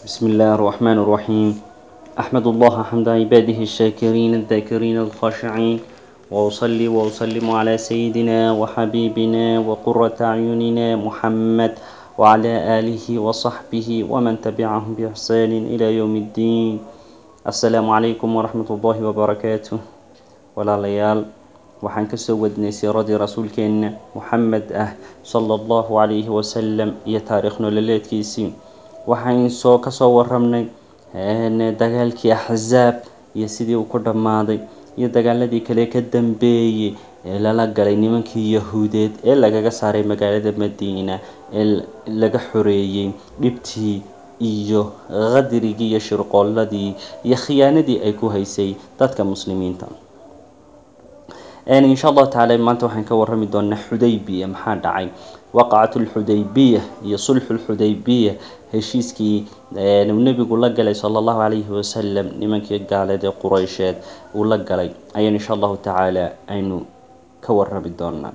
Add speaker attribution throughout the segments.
Speaker 1: بسم الله الرحمن الرحيم أحمد الله حمد عباده الشاكرين الذاكرين الخاشعين وأصلي وأسلم على سيدنا وحبيبنا وقرة أعيننا محمد وعلى آله وصحبه ومن تبعهم بإحسان إلى يوم الدين السلام عليكم ورحمة الله وبركاته ولا ليال waxaan kasoo wadnay siiradii rasuulkeenna moxamed ah sala allahu calayhi wasalam iyo taariikh nololeedkiisii waxaan soo kasoo waramnay dagaalkii axzaab iyo sidii uu ku dhammaaday iyo dagaaladii kale ka dambeeyey ee lala galay nimankii yahuudeed ee lagaga saaray magaalada madiina ee laga xoreeyey dhibtii iyo qadirigii iyo shirqooladii iyo khiyaanadii ay ku haysay dadka muslimiinta insha allahu tacala maanta waxaan ka warrami doonaa xudaybiya maxaa dhacay waqacat lxudaybiya iyo sulxu lxudaybiya heshiiskii uu nebigu la galay sala allahu calayhi wasalam nimankii gaaleed ee qureysheed uu la galay ayaan insha allahu tacaala aynu ka warrami doonaa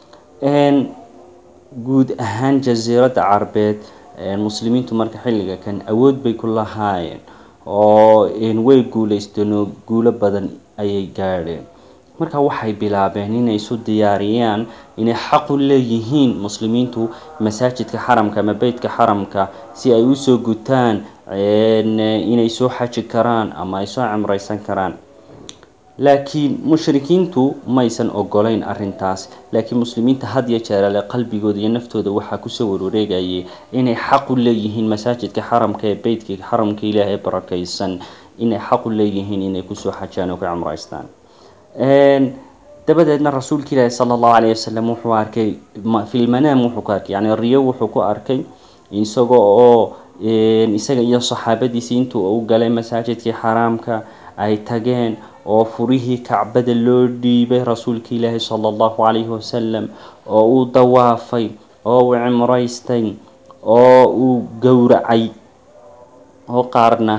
Speaker 1: guud ahaan jasiiradda carbeed muslimiintu marka xilliga kan awood bay ku lahaayeen oo way guuleysteen oo guulo badan ayay gaadheen marka waxay bilaabeen inay isu diyaariyaan inay xaqu leeyihiin muslimiintu masaajidka xaramka ama beytka xaramka si ay usoo gutaan inay soo xaji karaan ama ay soo cimreysan karaan laakiin mushrikiintu maysan ogolayn arrintaas laakiin muslimiinta had iyo jeerale qalbigooda iyo naftooda waxaa kusoo warwareegayay inay xaqu leeyihiin masaajidka xaramka ee beytka xaramka ilaahay barakeysan inay xaqu leeyihiin inay kusoo xajaan oo ka cimreystaan dabadeedna rasuulka ilaahi sala allahu calayhi wasalam wuxuu arkay filmanaam wuxuu ku arkay yani riyo wuxuu ku arkay isaga oo isaga iyo saxaabadiisii intuu u galay masaajidkii xaraamka ay tageen oo furihii kacbada loo dhiibay rasuulka ilaahi sala allahu calayhi wasalam oo uu dawaafay oo uu cimreystay oo uu gowracay oo qaarna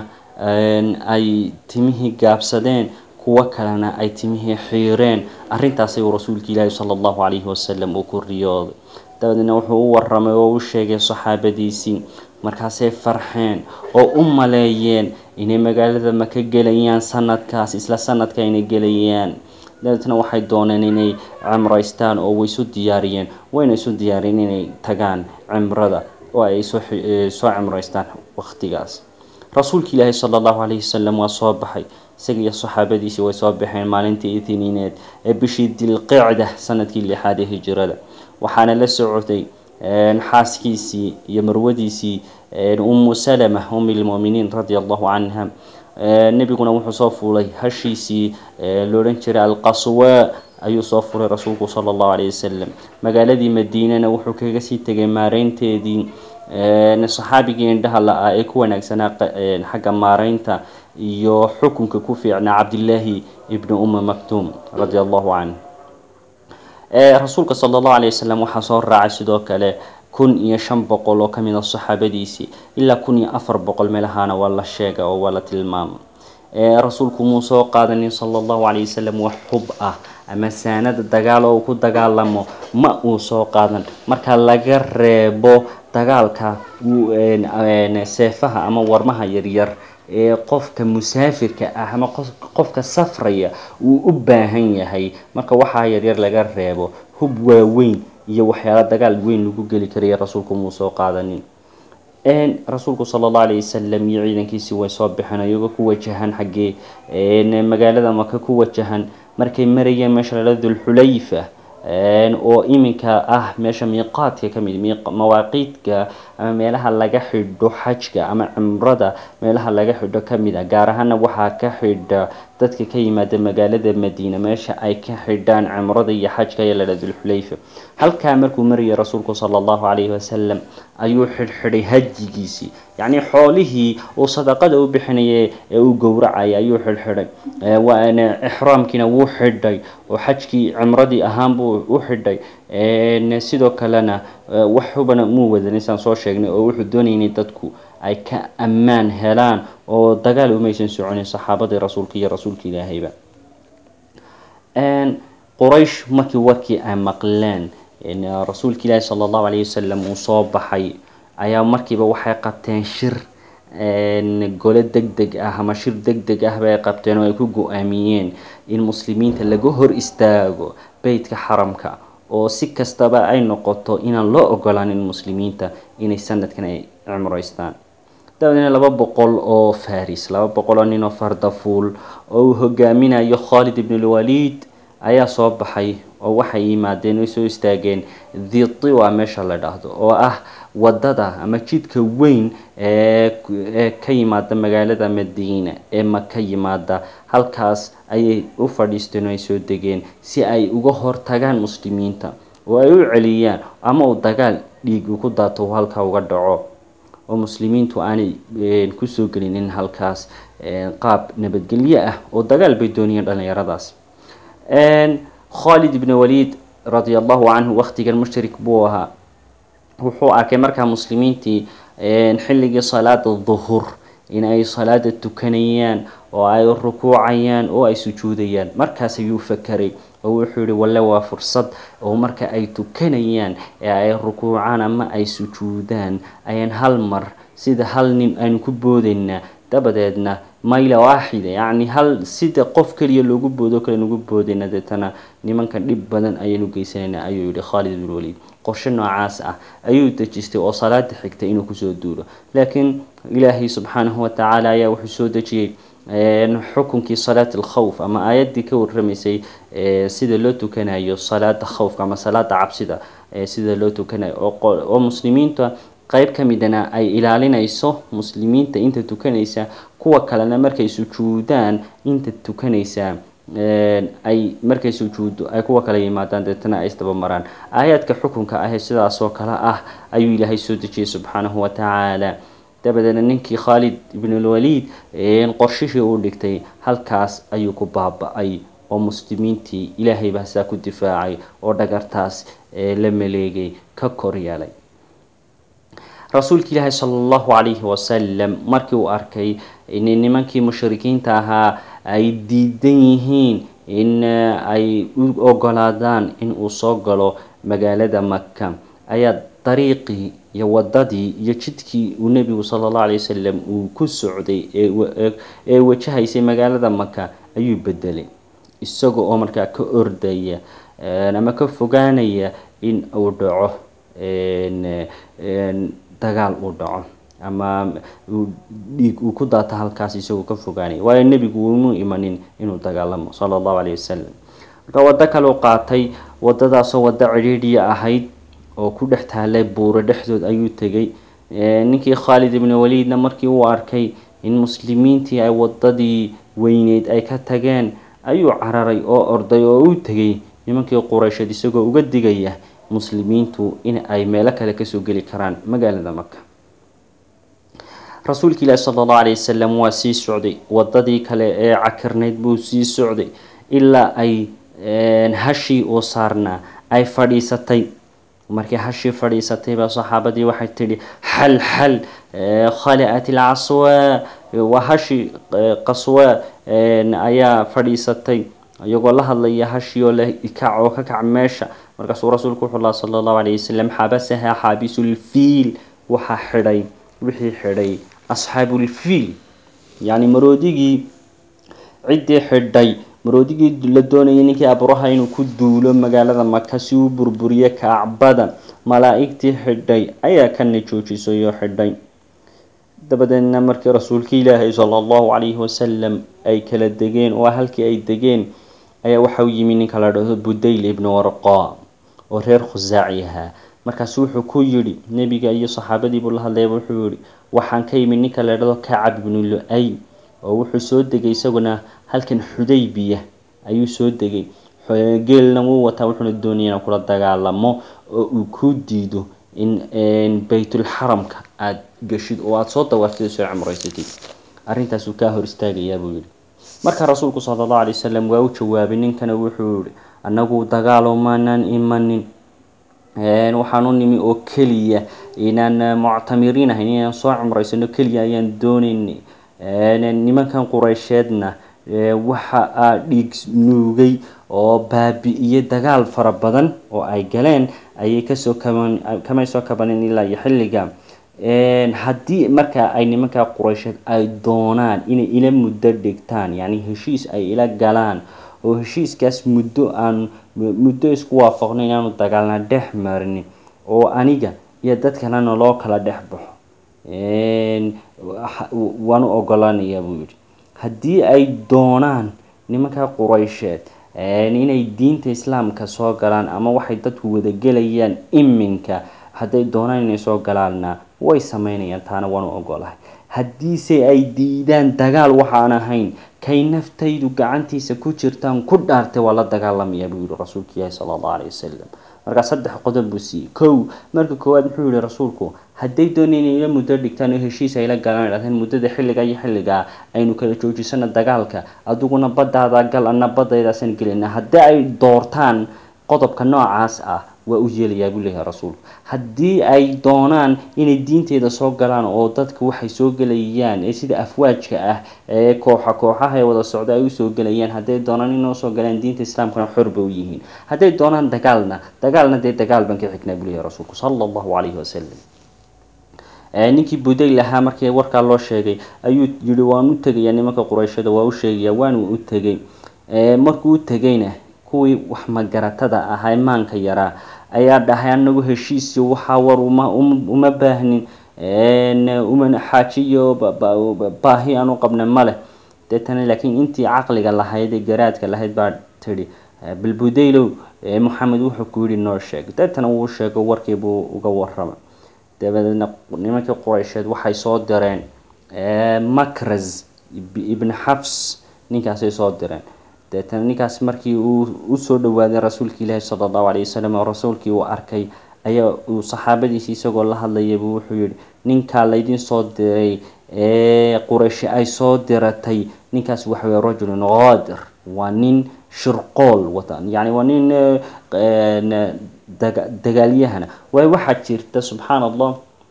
Speaker 1: ay timihii gaabsadeen kuwo kalena ay timihii xiireen arrintaasay uu rasuulka ilaahi sala allahu calayhi wasalam uu ku riyooday dabadeedna wuxuu u waramay oo u sheegay saxaabadiisii markaasay farxeen oo u maleeyeen inay magaalada maka gelayaan sanadkaas isla sanadka inay gelayaan dabeetna waxay dooneen inay cimreystaan oo way isu diyaariyeen wayna isu diyaariyeen inay tagaan cimrada oo ay soo cimreystaan waqtigaas rasuulka ilaahi sala allahu calayhi wasalam waa soo baxay isaga iyo saxaabadiisii way soo baxeen maalintii itiniineed ee bishii dilqicda sanadkii lixaad ee hijirada waxaana la socotay xaaskiisii iyo marwadiisii umu salama umi lmuminiin radia allahu canha nebiguna wuxuu soo fuulay hashiisii loodhan jiray alqaswa ayuu soo furay rasuulku sala allahu calayhi wasalam magaaladii madiinana wuxuu kaga sii tegay maareynteedii saxaabigii indhaha la-ah ee ku wanaagsanaa xagga maareynta iyo xukunka ku fiicnaa cabdillaahi ibni uma maktuum radia allahu canh rasuulka sala allahu alayh wasalam waxaa soo raacay sidoo kale kun iyo shan boqol oo kamid a saxaabadiisii ilaa kun iyo afar boqol meelahaana waa la sheega oo waa la tilmaama rasuulku muu soo qaadanin sala allahu calayh wasalam wax hub ah ama saanada dagaal oo uu ku dagaalamo ma uu soo qaadan marka laga reebo dagaalka seefaha ama warmaha yaryar ee qofka musaafirka ah ama qofka safraya uu u baahan yahay marka waxaa yaryar laga reebo hub waaweyn iyo waxyaala dagaal weyn lagu geli karaya rasuulku muu soo qaadanin rasuulku sala allahu alayh wasalam iyo ciidankiisii way soo baxeen iyagoo ku wajahan xaggee magaalada maka ku wajahan markay marayeen meesha lala dulxulayfa oo iminka ah meesha miiqaadka ka mid mawaaqiidka ama meelaha laga xidho xajka ama cimrada meelaha laga xidho ka mid ah gaar ahaana waxaa ka xidha dadka ka yimaada magaalada madiina meesha ay ka xidhaan cimrada iyo xajka ee ladha dulxulayfa halkaa markuu marayay rasuulku sala allahu calayhi wasalam ayuu xidhxidhay hajigiisii yacnii xoolihii uu sadaqada u bixinayay ee uu gowracayay ayuu xidhxidhay waana ixraamkiina wuu xidhay oo xajkii cimradii ahaan buu u xidhay sidoo kalena wax hubana muu wadanin saan soo sheegnay oo wuxuu doonayay inay dadku ay ka ammaan helaan oo dagaal umaysan soconin saxaabadii rasuulka iyo rasuulka ilaahayba quraysh markii warkii ay maqleen rasuulka ilaahi sala allahu calayhi wasalam uu soo baxay ayaa markiiba waxay qabteen shir gole deg deg ah ama shir deg deg ah bay qabteen oo ay ku go-aamiyeen in muslimiinta laga hor istaago beytka xaramka oo si kastaba ay noqoto inaan loo ogolaanin muslimiinta inay sanadkan ay cumreystaan dabadeedna laba boqol oo faris laba boqol oo nin oo fardafuul oo uu hogaaminayo khalid ibn lwaliid ayaa soo baxay oo waxay yimaadeen oy soo istaageen dhitiwa meesha la dhahdo oo ah wadada ama jidka weyn ee ka yimaada magaalada madiina ee maka yimaada halkaas ayay u fadhiisteen oo ay soo degeen si ay uga hortagaan muslimiinta oo ay u celiyaan ama uu dagaal dhiig uku daato uu halkaa uga dhaco oo muslimiintu aanay kusoo gelinin halkaas qaab nabadgelyo ah oo dagaal bay doonayeen dhalinyaradaas khalid ibn waliid radia allahu canhu waqtigan mushrik buu ahaa wuxuu arkay markaa muslimiintii xilligii salaada duhur in ay salaada tukanayaan oo ay rukuucayaan oo ay sujuudayaan markaas ayuu fakeray oo wuxuu yihi walle waa fursad oo marka ay tukanayaan ee ay rukuucaan ama ay sujuudaan ayaan hal mar sida hal nin aynu ku boodaynaa dabadeedna mayla waaxida yacni hal sida qof keliya loogu boodo kale nugu boodayna deetana nimankan dhib badan ayaynu geysanaynaa ayuu yihi khalid ibn waliid qorshe noocaas ah ayuu dejistay oo salaada xigtay inuu kusoo duulo laakiin ilaahay subxaanahu watacaala ayaa wuxuu soo dejiyey xukunkii salaat alkhawf ama aayaddii ka warramaysay sida loo tukanayo salaada khawfka ama salaada cabsida sida loo tukanayo oo muslimiinta qeyb ka midana ay ilaalinayso muslimiinta inta tukanaysa kuwa kalena markay sujuudaan inta tukanaysa ay markay sujuuddo ay kuwa kale yimaadaan deetana ay isdabamaraan aayaadka xukunka ahee sidaasoo kale ah ayuu ilaahay soo dejiyey subxaanahu watacaala dabadeedna ninkii khalid ibnulwaliid qorshihii uu dhigtay halkaas ayuu ku baaba-ay oo muslimiintii ilaahay baa saa ku difaacay oo dhagartaas la maleegay ka kor yeelay rasuulka ilaahi sala allahu calayhi wasalam markii uu arkay in nimankii mushrikiinta ahaa ay diidan yihiin in ay u ogolaadaan in uu soo galo magaalada maka ayaa dariiqii iyo wadadii iyo jidkii uu nebigu sala allahu alay wasalam uu ku socday ee wajahaysay magaalada maka ayuu bedelay isaga oo markaa ka ordaya ama ka fogaanaya in uu dhaco dagaal uu dhaco ama dhiig uu ku daato halkaas isagoo ka fogaanaya waayo nebigu umu imanin inuu dagaalamo sala allahu calayhi wasalam marka waddo kaleu qaatay wadadaasoo waddo cidhiidhiya ahayd oo ku dhex taalay buuro dhexdood ayuu tegay ninkii khaalid ibn waliidna markii uu arkay in muslimiintii ay wadadii weyneyd ay ka tageen ayuu cararay oo orday oo u tegay nimankii quraysheed isagoo uga digaya muslimiintu in ay meelo kale kasoo geli karaan magaalada maka rasuulka ilaahi sala allahu alayh wasalam waa sii socday wadadii kale ee cakirnayd buu sii socday ilaa ay hashii uu saarnaa ay fadhiisatay markii hashii fadhiisatay baa saxaabadii waxay tidhi xal xal khalicat ilcaswaa waa hashii qaswaa ayaa fadhiisatay iyagoo la hadlaya hashii oo la kac oo ka kac meesha markaasuu rasuulku wuxuu laha sala allahu alayh wasalam xabasaha xaabisulfiil waxaa xidhay wixii xidhay asxaabulfiil yacni maroodigii ciddii xidhay maroodigii la doonayay ninkii abraha inuu ku duulo magaalada maka si uu burburiyo kacbada malaa-igtii xidhay ayaa kana joojisay oo xidhay dabadeedna markii rasuulka ilaahay sala allahu calayhi wasalam ay kala degeen oo halkii ay degeen ayaa waxau yimi ninka la dhahdo budayl ibnu warqa oo reer khusaaci ahaa markaasu wuxuu ku yidhi nebiga iyo saxaabadiibuu la hadlayaba wuxuu yihi waxaan ka yimi ninka la dhahdo kacab ibnu lu-ay oo wuxuu soo degay isaguna halkan xudaybiya ayuu soo degay geelna wuu wataa wuxuuna doonaya inaan kula dagaalamo oo uu ku diido in baytulxaramka aada geshid oo aada soo dawaartid soo cumreysatid arrintaasuu kaa hor istaagayaa buu yihi marka rasuulku sala allahu alay wasalam waa u jawaabay ninkana wuxuu yihi annagu dagaalo maanaan imanin waxaan u nimi oo keliya inaan muctamiriin ahayn inaan soo cumreysano keliya ayaan doonaynay nimankan qureysheedna waxa aa dhiig nuugay oo baabi-iyey dagaal fara badan oo ay galeen ayay kasoo kaban kamay soo kabanin ilaa iyo xilliga haddii marka ay nimankaa quraysheed ay doonaan inay ila muddo dhigtaan yacni heshiis ay ila galaan oo heshiiskaas muddo aan muddo isku waafaqno inaanu dagaalna dhex marinin oo aniga iyo dad kalena loo kala dhex baxo waanu ogolaanayaa buu yidhi haddii ay doonaan nimanka quraysheed inay diinta islaamka soo galaan ama waxay dadku wadagelayaan iminka hadday doonaan inay soo galaanna way sameynayaan taana waanu ogolahay haddiise ay diidaan dagaal waxaan ahayn kay naftaydu gacantiisa ku jirtaan ku dhaartay waa la dagaalamayaa buu yihi rasuulka ilaahi sala allahu alayhi wasalam markaa saddex qodob buu siiyey kow marka koowaad muxuu yihi rasuulku hadday doonayeen inay ila muddo dhigtaan oo heshiis ay la galaan idhahdeen muddada xilliga iyo xilligaa aynu kala joojisana dagaalka adiguna baddaada gal ana baddaydaasaan gelayna haddii ay doortaan qodobka noocaas ah waa u yeelayaa buu leeyahay rasuulku haddii ay doonaan inay diinteeda soo galaan oo dadka waxay soo gelayaan ee sida afwaajka ah ee kooxa kooxaha ee wada socda ay usoo gelayaan hadday doonaan inay usoo galaan diinta islaamkana xor ba u yihiin hadday doonaan dagaalna dagaalna dee dagaal baan ka xignaa buu leeyahay rasuulku sala allahu calayhi wasalam ninkii budayl ahaa markii warkaa loo sheegay ayuu yihi waan u tegayaa nimanka qurayshada waa u sheegayaa waanu u tegay markuu u tegayna kuwii wax magaratada ahaa ee maanka yaraa ayaa dhahay anagu heshiisiyo waxaa war uma uma baahnin umana xaajiyo baahi aan u qabna ma leh deetana laakiin intii caqliga lahayd ee garaadka lahayd baa tidhi balbudaylow moxamed wuxuu ku yidhi noo sheeg deetana wuu sheego warkiibuu uga warramay dabadeedna nimankii quraysheed waxay soo direen makras ibn xafs ninkaasay soo direen deetana ninkaas markii uu usoo dhawaaday rasuulka ilaahi sala allahu alayhi wasalam oo rasuulkii uu arkay ayaa uu saxaabadiisi isagoo la hadlayabuu wuxuu yihi ninkaa laydin soo diray ee qurayshi ay soo diratay ninkaas waxa weye rajulun qaadir waa nin shirqool wata yacni waa nin daga dagaalyahana waayo waxaa jirta subxaan allah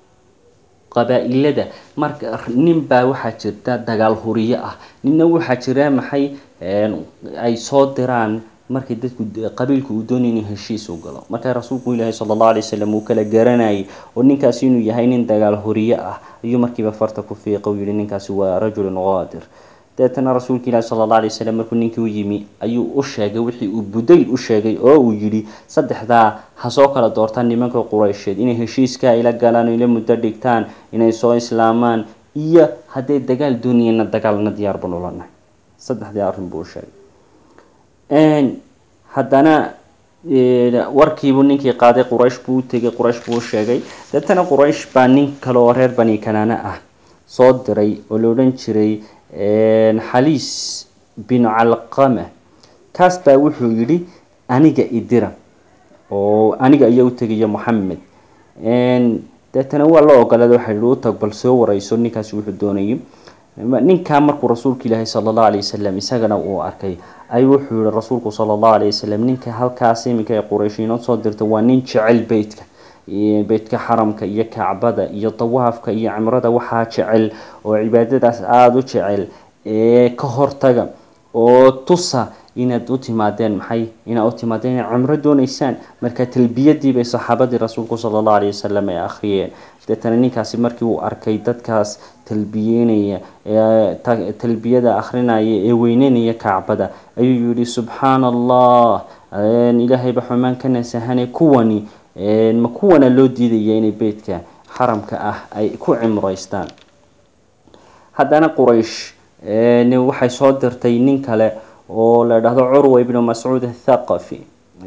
Speaker 1: qabaa-ilada marka nin baa waxaa jirta dagaal huriyo ah ninna waxaa jira maxay ay soo diraan markay dadku qabiilku uu doonay inuu heshiis u galo markaa rasuulku ilaahi sala allahu alay wasalam uu kala garanayay oo ninkaasi inuu yahay nin dagaal horiye ah ayuu markiiba farta ku fiiqa u yihi ninkaasi waa rajulun qaadir deetana rasuulka ilaahi sala alla alay wasalam markuu ninkii u yimi ayuu u sheegay wixii uu budayl u sheegay oo uu yidhi saddexdaa ha soo kala doortaan nimanka quraysheed inay heshiiskaa ila galaan oo ila muddo dhigtaan inay soo islaamaan iyo hadday dagaal doonayeenna dagaalna diyaar baan ula nahay saddexdii arrin buu u sheegay haddana warkiibuu ninkii qaaday quraysh buu u tegay quraysh buu u sheegay deetana quraysh baa nin kale oo reer bani kanaana ah soo diray oo la odhan jiray xaliis binu calqama kaas baa wuxuu yidhi aniga idira oo aniga ayaa u tegaya moxamed deetana waa la ogolaaday waxaa yihi u tag bal soo wareyso ninkaasi wuxuu doonayay ninkaa markuu rasuulka ilaahi sala allahu alayh wasalam isagana uu arkay ayuu wuxuu yihi rasuulku sala allahu alayh wasalam ninka halkaas iminka ee quraysh inoo soo dirta waa nin jecel beytka beytka xaramka iyo kacbada iyo dawaafka iyo cimrada waxaa jecel oo cibaadadaas aada u jecel ee ka hortaga oo tusa inaad u timaadeen maxay inaad u timaadeen inaad cumro dooneysaan marka talbiyadii bay saxaabadii rasuulku sala allahu alayh wasalam ay akhriyeen deetana ninkaasi markii uu arkay dadkaas talbiyeynaya ee talbiyada akhrinaya ee weyneynaya kacbada ayuu yihi subxaana allah ilaahayba xumaan ka nasahane kuwani ma kuwana loo diidaya inay beytka xaramka ah ay ku cimreystaan haddana quraysh waxay soo dirtay nin kale oo la dhahdo curwa ibnu mascuud athaqafi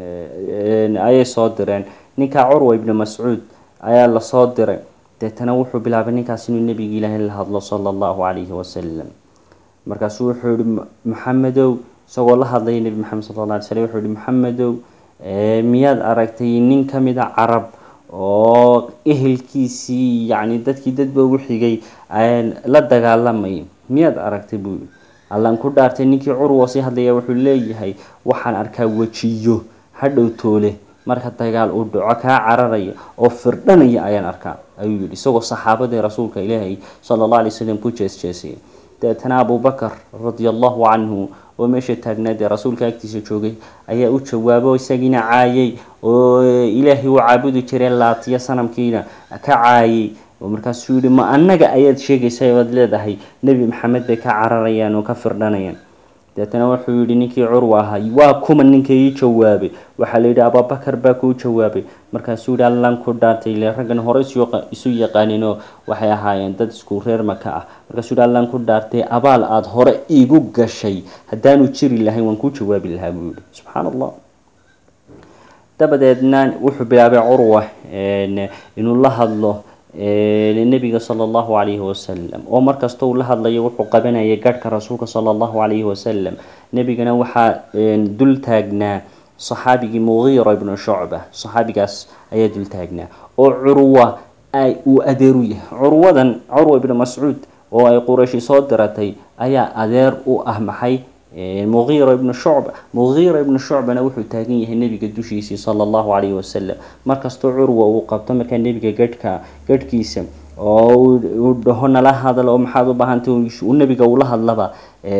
Speaker 1: ayay soo direen ninkaa curwa ibnu mascuud ayaa lasoo diray deetana wuxuu bilaabay ninkaas inuu nebiga ilaahay la hadlo sala allahu calayhi wasalam markaasuu wuxuu yihi maxamedow isagoo la hadlaya nebi maxamed sala alla alay slam wuxuu yihi maxamedow miyaad aragtay nin ka mid a carab oo ehelkiisii yacni dadkii dadba ugu xigay la dagaalamay miyaad aragtay buu yihi allaan ku dhaartay ninkii curwa sii hadlaya wuxuu leeyahay waxaan arkaa wejiyo hadhow toole marka dagaal uu dhaco kaa cararaya oo firdhanaya ayaan arkaa ayuu yihi isagoo saxaabadii rasuulka ilaahay sala allah alay wasalam ku jees jeesayay deetana abubakar radia allahu canhu oo meesha taagnaadee rasuulka agtiisa joogay ayaa u jawaabo isagiina caayay oo ilaahay uu caabudi jiray laatiya sanamkiina ka caayay oo markaasuu yihi ma annaga ayaad sheegaysaa oad leedahay nebi maxamed bay ka cararayaan oo ka firdhanayaan deetana wuxuu yihi ninkii curwa ahaa waa kuma ninka ii jawaabay waxaa la yidhi abubakar baa kuu jawaabay markaasuu yihi allan ku dhaartay ile raggan hore isu yaqaanin oo waxay ahaayeen dad isku reer maka ah markaasuu yihi allan ku dhaartay abaal aada hore iigu gashay haddaanu jiri lahayn waan kuu jawaabi lahaa buu yihi subxaan allah dabadeedna wuxuu bilaabay curwa inuu la hadlo nebiga sala allahu calayhi wasalam oo markasta uu la hadlayo wuxuu qabanayay garhka rasuulka sala allahu calayhi wasalam nebigana waxaa dul taagnaa saxaabigii mugiira ibnu shucba saxaabigaas ayaa dul taagnaa oo curwa uu adeer u yahay curwadan curwa ibnu mascuud oo ay qurayshi soo diratay ayaa adeer u ah maxay mugiira ibnu shucba mugiira ibnu shucbana wuxuu taagan yahay nebiga dushiisii sala allahu calayhi wasalam markastoo curwa uu qabto markaa nebiga gadhka gadhkiisa oo uu dhaho nala hadal oo maxaad u baahantay uu nebiga ula hadlaba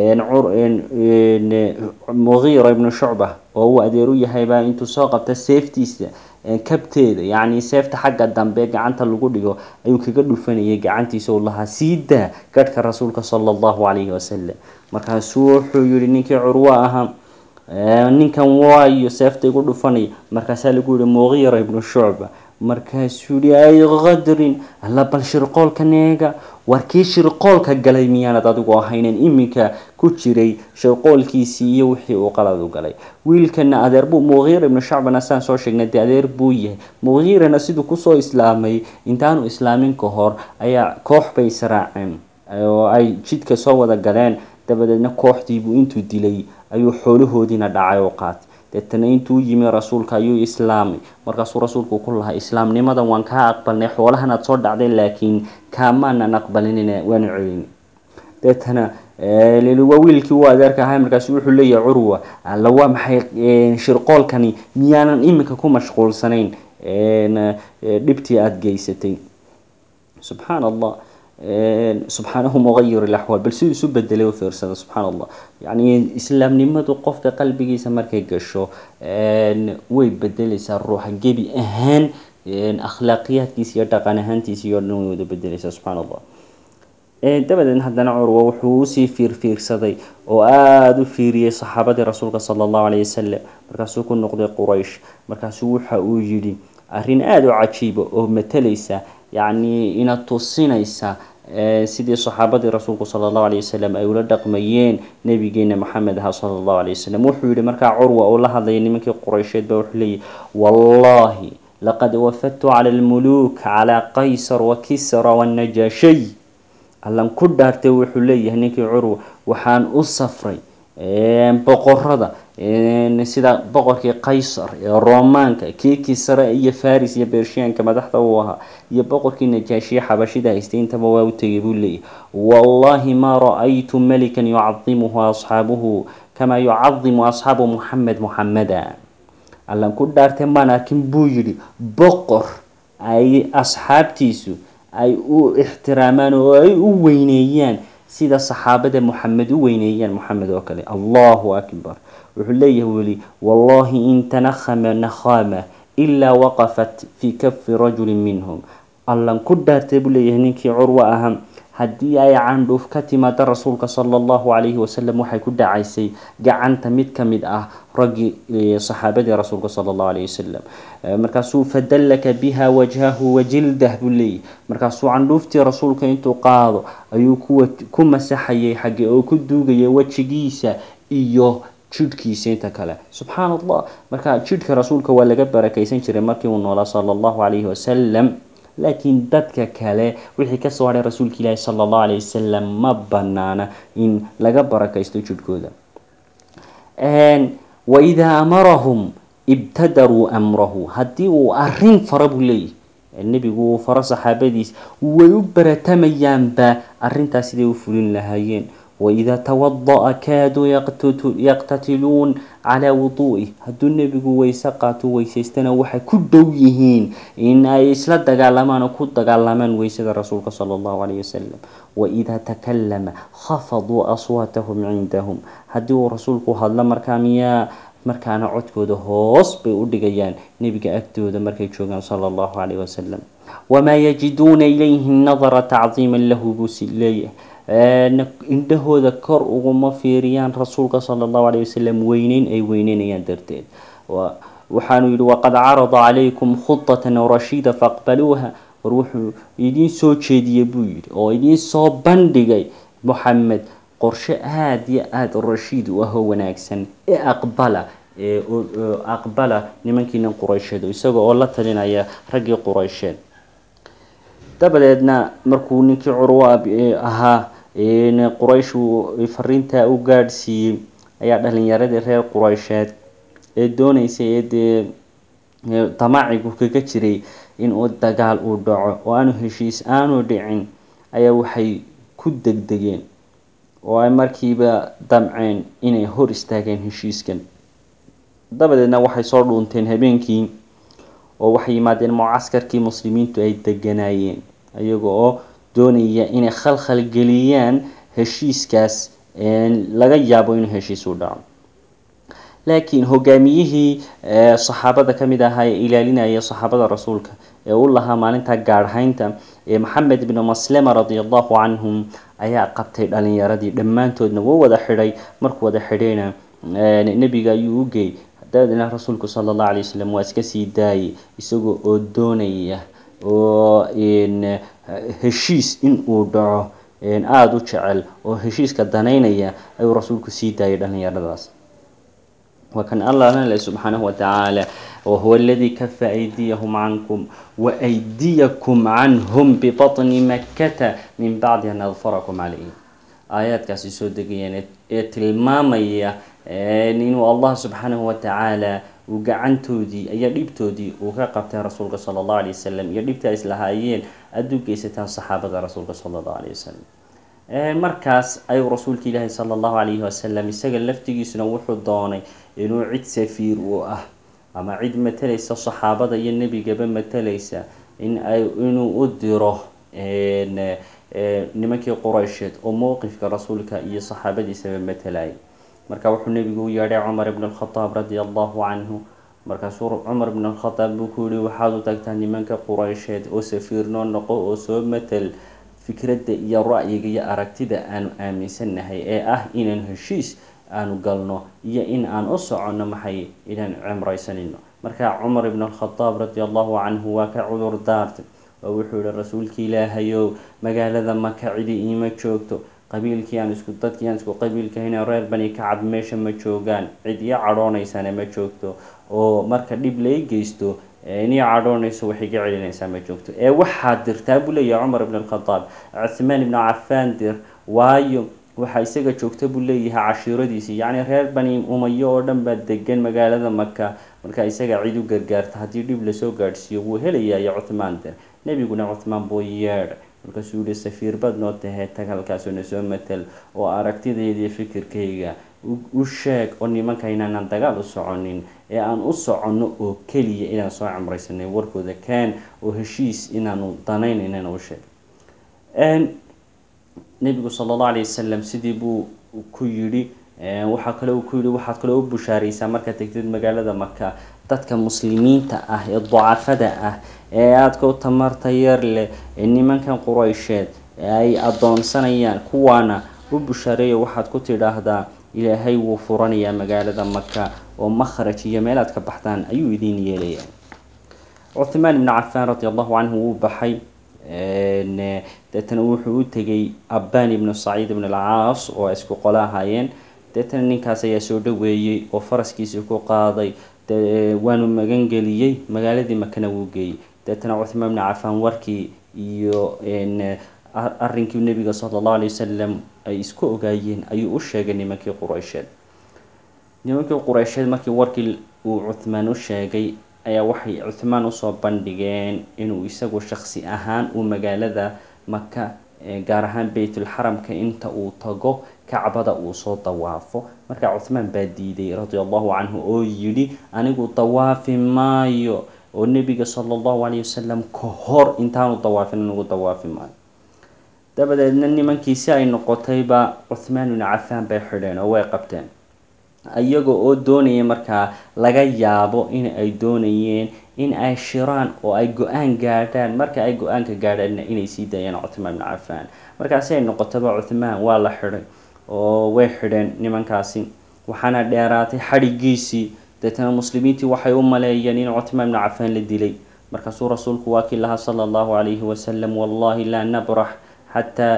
Speaker 1: mugiira ibnu shucba oo uu adeer u yahaybaa intuu soo qabta seeftiisa kabteeda yacni seefta xagga dambe gacanta lagu dhigo ayuu kaga dhufanayay gacantiisa u lahaa sii daa gadhka rasuulka sala allahu calayhi wasalam markaasuu wuxuu yihi ninkii curwo ahaa ninkan waayo seefta igu dhufanaya markaasaa lagu yihi mugiira ibnu shucba markaasuu yihi ay qadrin alla bal shirqoolka neega war kii shirqoolka galay miyaanad adigu ahaynen iminka ku jiray shirqoolkiisii iyo wixii uu qalad u galay wiilkana adeer buu mugiira ibnu shacbana saan soo sheegnay dee adeer buu yahay mugiirana siduu kusoo islaamay intaanu islaamin ka hor ayaa koox bay israaceen oo ay jidka soo wada galeen dabadeedna kooxdiibuu intuu dilay ayuu xoolahoodiina dhacay oo qaatay deetana intuu yimi rasuulka ayuu islaamay markaasuu rasuulku ku lahaa islaamnimadan waan kaa aqbalnay xoolahanaad soo dhacday laakiin kaamaanan aqbalinin waanu celin deetana waa wiilkii uu adeerka ahay markaasu wuxuu leeyahay curwa alla waa maxay shirqoolkani miyaanan iminka ku mashquulsanayn dhibtii aada geysatay subxaan allah subxaanahu muqayir ilaxwaal bal siduu isu bedelay u fiirsada subxaan allah yacni islaamnimadu qofka qalbigiisa markay gasho way bedeleysaa ruuxa gebi ahaan akhlaaqiyaadkiisa iyo dhaqan ahaantiisa iyo dhan way wada bedeleysaa subxaan allah dabadeed haddana curwa wuxuu usii fiirfiirsaday oo aada u fiiriyey saxaabadii rasuulka sala allahu calayhi wasalam markaasuu ku noqday quraysh markaasuu waxa uu yidhi arrin aada u cajiiba oo matalaysa yacni ina tusinaysa sidii saxaabadii rasuulku sala allahu alayh wasalam ay ula dhaqmayeen nabigeena maxamed aha sala allahu alayh wasalam wuxuu yihi markaa curwa oo la hadlaya nimankii quraysheed ba wuxuu leeyahy wallahi laqad wafadtu cala almuluuk cala qaysar wa kisra wanajaashay allan ku dhaartay wuxuu leeyahay ninkii curwa waxaan u safray boqorada sida boqorkii qaysar ee romaanka kii kisre iyo faris iyo bershiyanka madaxda uu ahaa iyo boqorkii najaashiye xabashida haystay intaba waa u tegay buu leeyahy wallahi ma ra-aytu melikan yucadimuhu asxaabuhu kamaa yucadimu asxaabu muxamed muxameda allan ku dhaartay maan arkin buu yidhi boqor ay asxaabtiisu ay u ixtiraamaan oo ay u weyneeyaan sida saxaabada moxamed u weyneeyaan moxamed oo kale allahu akbar wuxuu leeyahay weli wallahi in tanakhama nakhama ilaa waqafat fii kafi rajulin minhum allan ku dhaartay buu leeyahay ninkii curwo ahaa haddii ay candhuuf ka timaado rasuulka sala allahu calayhi wasalam waxay ku dhacaysay gacanta mid ka mid ah raggii saxaabadii rasuulka sala allahu calayhi wasalam markaasuu fadallaka biha wajhahu wajildah buu leeyahy markaasuu candhuuftii rasuulka intuu qaado ayuu kuwa ku masaxayay xagge oo ku duugayay wejigiisa iyo jidhkiisa inta kale subxaan allah marka jidhka rasuulka waa laga barakaysan jiray markii uu noolaa sala allahu calayhi wasalam laakiin dadka kale wixii kasoo hadhay rasuulka ilaahi sala allahu calayhi wasalam ma banaana in laga barakaysto jidhkooda waidaa amarahum ibtadaruu amrahu haddii uu arin fara buu leeyahy nebigu uu faro saxaabadiis way u baratamayaanba arrintaas siday u fulin lahaayeen waidaa tawada'a kaaduu yaqtatiluun calaa wuduu'ih hadduu nebigu weyse qaato weysaystana waxay ku dhow yihiin in ay isla dagaalamaan oo ku dagaalamaan weysada rasuulka sala allahu calayhi wasalam waidaa takallama khafaduu aswaatahum cindahum haddii uu rasuulku hadlo markaa miyaa markaana codkooda hoos bay u dhigayaan nebiga agtooda markay joogaan sala allahu calayhi wasalam wamaa yajiduuna ilayhi nadara tacdiiman lahu buu si leeyahay indhahooda kor uguma fiiriyaan rasuulka sala allahu alayh wasalam weyneyn ay weyneynayaan darteed waxaanu yidhi waqad carada calaykum khudatan rashida faqbaluuha war wuxuu idiin soo jeediyey buu yidhi oo idiin soo bandhigay moxamed qorshe aada iyo aada rashiid u ahoo wanaagsan ee aqbala ee aqbala nimankiinan quraysheed isaga oo la talinaya raggii quraysheed dabadeedna markuu ninkii curwa ahaa quraysh uu fariintaa u gaadhsiiyey ayaa dhalinyaradii reer quraysheed ee dooneysay ee dee damacigu kaga jiray in uu dagaal uu dhaco oo aanu heshiis aanu dhicin ayaa waxay ku degdegeen oo ay markiiba damceen inay hor istaageen heshiiskan dabadeedna waxay soo dhuunteen habeenkii oo waxay yimaadeen mucaskarkii muslimiintu ay deganaayeen iyaga oo doonaya inay khalkhal geliyaan heshiiskaas laga yaabo inuu heshiis u dhaco laakiin hogaamiyihii saxaabada ka mid ahaa ee ilaalinaya saxaabada rasuulka ee u lahaa maalinta gaadhaynta ee maxamed ibnu maslema radi allahu canhum ayaa qabtay dhalinyaradii dhammaantoodna wuu wada xidhay markuu wada xidhayna nebiga ayuu u geey dabadeedna rasuulku sala allahu alay wasalam waa iska sii daayay isagoo oo doonaya oo heshiis in uu dhaco aada u jecel oo heshiiska danaynaya ayuu rasuulku sii daayay dhalinyaradaas وكان الله لنا سبحانه وتعالى وهو الذي كف أيديهم عنكم وأيديكم عنهم ببطن مكة من بعد أن أظفركم عليهم آيات كاسي سودقيا tilmaamaya inuu allah subxaanahu watacaala uu gacantoodii iyo dhibtoodii uu ka qabtay rasuulka sala allahu alay wasalam iyo dhibta islahaayeen aada u geysataan saxaabada rasuulka sala allahu alayh wasalam markaas ayuu rasuulka ilaahi sala allahu calayhi wasalam isaga laftigiisuna wuxuu doonay inuu cid safiir uu ah ama cid matalaysa saxaabada iyo nebigaba matalaysa in ay inuu u diro nimankii quraysheed oo mowqifka rasuulka iyo saxaabadiisaba matalayay marka wuxuu nebigu u yeedhay cumar ibn alkhadaab radia allahu canhu markaasuu cumar ibn alkhadaab buu ku yihi waxaad u tagtaa nimanka quraysheed oo safiirnoo noqo oo soo matal fikradda iyo ra'yiga iyo aragtida aanu aaminsannahay ee ah inaan heshiis aanu galno iyo in aan u soconno maxay inaan cimraysanino marka cumar ibn alkhadaab radi allahu canhu waa ka cudur daartay oo wuxuu yihi rasuulki ilaahayow magaalada maka cidi iima joogto qabiilkii aan isku dadkii aan isku qabiilkahayna reer bani kacab meesha ma joogaan cid ii cadhoonaysana ma joogto oo marka dhib lai geysto inii cadhoonayso wax iga celinaysaa ma joogto ee waxaad dirtaa buu leeyahay cumar ibn alkhadaab cuthmaan ibnu cafaan dir waayo waxaa isaga joogta buu leeyahay cashiiradiisii yacni reer bani umayo oo dhan baa degan magaalada maka marka isaga cid u gargaarta haddii dhib lasoo gaadhsiiyo wuu helayayo cuthmaan dir nebiguna cuthmaan buu yeedhay markaasuu yihi safiir baad noo tahee tag halkaasoo nasoo matal oo aragtidaydiiyo fikirkayga u sheeg oo nimanka inaanaan dagaal u soconin ee aan u soconno oo keliya inaan soo cimraysanay warkooda kaan oo heshiis inaanu danaynaynan u sheeg nebigu sala allahu alayh wasalam sidii buu ku yidhi waxaa kale uu ku yidhi waxaad kaloo u bushaaraysaa markaad tegtid magaalada maka dadka muslimiinta ah ee ducafada ah ee aadka u tamarta yar leh ee nimankan quraysheed ay adoonsanayaan kuwaana u bushaareeya waxaad ku tidhaahdaa ilaahay wuu furanayaa magaalada maka oo makhraj iyo meelaad ka baxdaan ayuu idiin yeelayaa cuthmaan ibnu cafaan radi allahu canhu wuu baxay deetana wuxuu u tegay abbaan ibnu saciid ibn alcaas oo isku qolo ahaayeen deetana ninkaas ayaa soo dhaweeyey oo faraskiisii ku qaaday waanu magangeliyey magaaladii makana wuu geeyey deetana cuthmaan ibnu cafaan warkii iyo arrinkii nebiga sala allahu alay wasalam ay isku ogaayeen ayuu u sheegay nimankii quraysheed nimankii quraysheed markii warkii uu cuthmaan u sheegay ayaa waxay cuthmaan usoo bandhigeen inuu isagu shaksi ahaan uu magaalada maka gaar ahaan beytulxaramka inta uu tago kacbada uu soo dawaafo marka cuthmaan baa diiday radia allahu canhu oo yidhi anigu dawaafi maayo oo nebiga sala allahu calayh wasalam ka hor intaanu dawaafin anigu dawaafi maayo dabadeedna nimankii si ay noqotayba cuthmaan ibnu cafaan bay xidheen oo way qabteen iyaga oo doonaya markaa laga yaabo in ay doonayeen in ay shiraan oo ay go-aan gaadhaan marka ay go-aanka gaadhaanna inay sii daayaan cuthmaan ibnu cafaan markaasi ay noqotaba cuthmaan waa la xidhay oo way xidheen nimankaasi waxaana dheeraatay xadhigiisii deetana muslimiintii waxay u maleeyeen in cuthmaan ibnu cafaan la dilay markaasuu rasuulku waa kii lahaa sala allahu calayhi wasalam wallahi laa nabrax xataa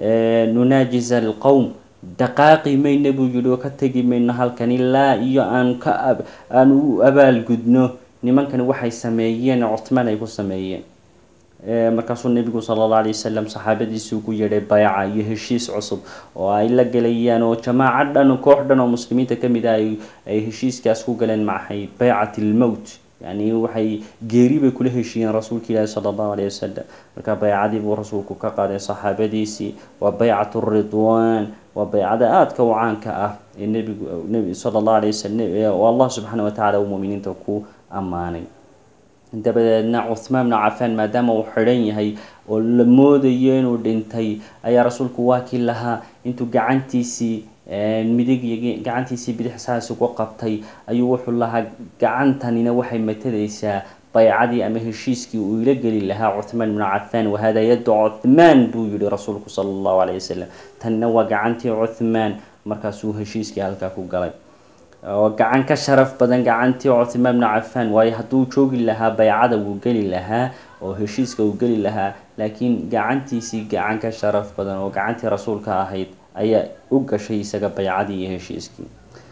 Speaker 1: nunaajiza alqowm dhaqaaqi mayna buu yihi oo ka tegi mayno halkan ilaa iyo aan ka aan u abaalgudno nimankani waxay sameeyeen cuthmaan ay ku sameeyeen markaasuu nebigu sala alla alay wasalam saxaabadiisii ugu yeedhay bayca iyo heshiis cusub oo ay la gelayaan oo jamaaco dhan koox dhan oo muslimiinta ka mid ah ay heshiiskaas ku galeen maxay baycat ilmowt yani waxay geeri bay kula heshiiyeen rasuulka ilaahi sala allahu alayh wasalam marka baycadii buu rasuulku ka qaaday saxaabadiisii waa baycat ridwan waa baycada aadka u caanka ah ee nebigu nebi sala allahu alayh wasalam oo allah subxaana watacaala uu muminiinta ku ammaanay dabadeedna cuthmaan bnu cafaan maadaama uu xidhan yahay oo la moodayo inuu dhintay ayaa rasuulku waa kii lahaa intuu gacantiisii midig iyo gacantiisii bidix saas ugu qabtay ayuu wuxuu lahaa gacantanina waxay matalaysaa baycadii ama heshiiskii uu ila geli lahaa cuthmaan ibnu cafaan wahada yaddu cuthmaan buu yihi rasuulku sala allahu calayh wasalam tanna waa gacantii cuthmaan markaasuu heshiiskii halkaa ku galay oo gacan ka sharaf badan gacantii cuthmaan ibnu cafaan waayo hadduu joogi lahaa baycada wuu geli lahaa oo heshiiska uu geli lahaa laakiin gacantiisii gacan ka sharaf badan oo gacantii rasuulka ahayd ayaa u gashay isaga baycadii iyo heshiiskii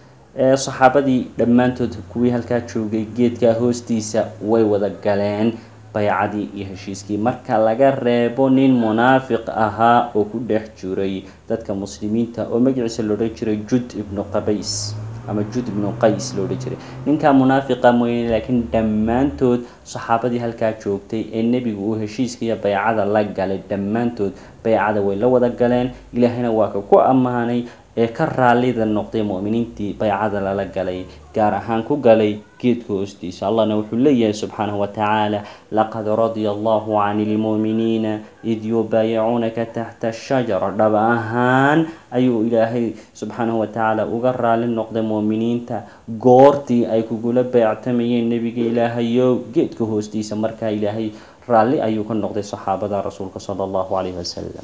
Speaker 1: saxaabadii dhammaantood kuwii halkaa joogay geedkaa hoostiisa way wada galeen baycadii iyo heshiiskii marka laga reebo nin munaafiq ahaa oo ku dhex jiray dadka muslimiinta oo magaciisa loodhan jiray jud ibnu qabays ama jud ibnu qays loodhan jiray ninkaa munaafiqa mooyane laakiin dhammaantood saxaabadii halkaa joogtay ee nebigu uu heshiiska iyo baycada la galay dhammaantood baycada way la wada galeen ilaahayna waa ka ku ammaanay ee ka raallida noqday mu'miniintii baycada lala galay gaar ahaan ku galay geedka hoostiisa allahna wuxuu leeyahay subxaanahu watacaala laqad radia allahu cani lmu'miniina id yubaayicuunaka taxta ashajara dhab ahaan ayuu ilaahay subxaanahu watacaala uga raali noqday mu'miniinta goortii ay kugula beectamayeen nebiga ilaahayow geedka hoostiisa markaa ilaahay raalli ayuu ka noqday saxaabada rasuulka sala allahu calayhi wasalam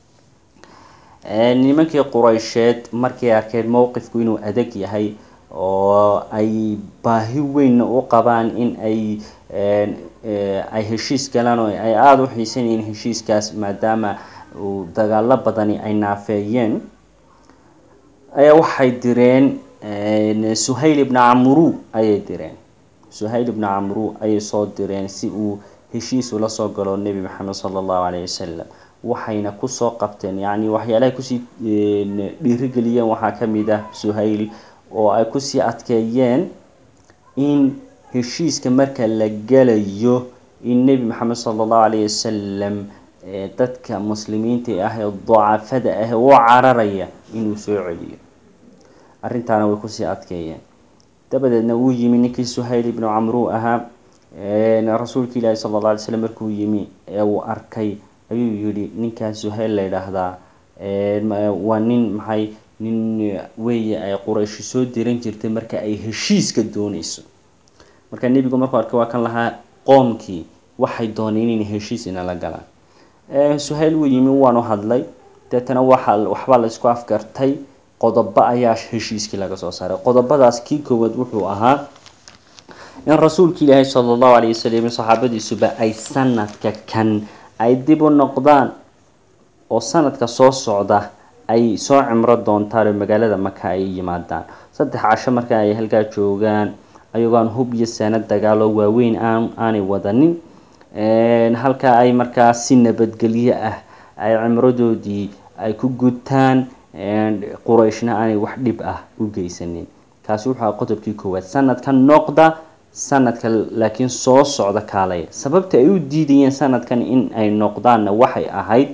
Speaker 1: nimankii quraysheed markay arkeen mowqifku inuu adag yahay oo ay baahi weynna u qabaan in ay ay heshiis galaan oo ay aada u xiisanayeen heshiiskaas maadaama uu dagaalo badani ay naafeeyeen ayaa waxay direen suhayl ibna camru ayay direen suhayl ibna camru ayay soo direen si uu heshiis ula soo galo nebi maxamed sala allahu calayh wasalam waxayna kusoo qabteen yacni waxyaalahay kusii dhiirigeliyeen waxaa ka mid ah suhayl oo ay kusii adkeeyeen in heshiiska marka la gelayo in nebi maxamed sala allahu calayh wasalam dadka muslimiinta ah ee dacafada ah u cararaya inuu soo celiyo arrintaana way kusii adkeeyeen dabadeedna wuu yimi ninkii suhayl ibnu camru ahaa rasuulka ilaahi sala alla alay slam markuu yimi ee uu arkay ayuu yidhi ninkaa suhayl la yidhaahdaa waa nin maxay nin weeye ay qurayshi soo diran jirtay marka ay heshiiska dooneyso marka nebigu markuu arkay waa kan lahaa qoomkii waxay dooneen inay heshiis inala galaan suhayl wuu yimi waanu hadlay deetana waxa waxbaa la isku afgartay qodobo ayaa heshiiskii laga soo saaray qodobadaas kii koowaad wuxuu ahaa in rasuulka ilaahi sala allahu calayh wasalam saxaabadiisuba ay sanadka kan ay dib u noqdaan oo sanadka soo socda ay soo cimro doontaan oo magaalada maka ay yimaadaan saddex casho marka ay halkaa joogaan ayagoon hub iyo saanad dagaaloo waaweyn aan aanay wadanin halkaa ay markaa si nabadgelyo ah ay cimradoodii ay ku gutaan qurayshna aanay wax dhib ah u geysanin kaasi wuxuu aha qodobkii koowaad sanadka noqda sanadka laakiin soo socda kaalaya sababta ay u diidayeen sanadkan in ay noqdaanna waxay ahayd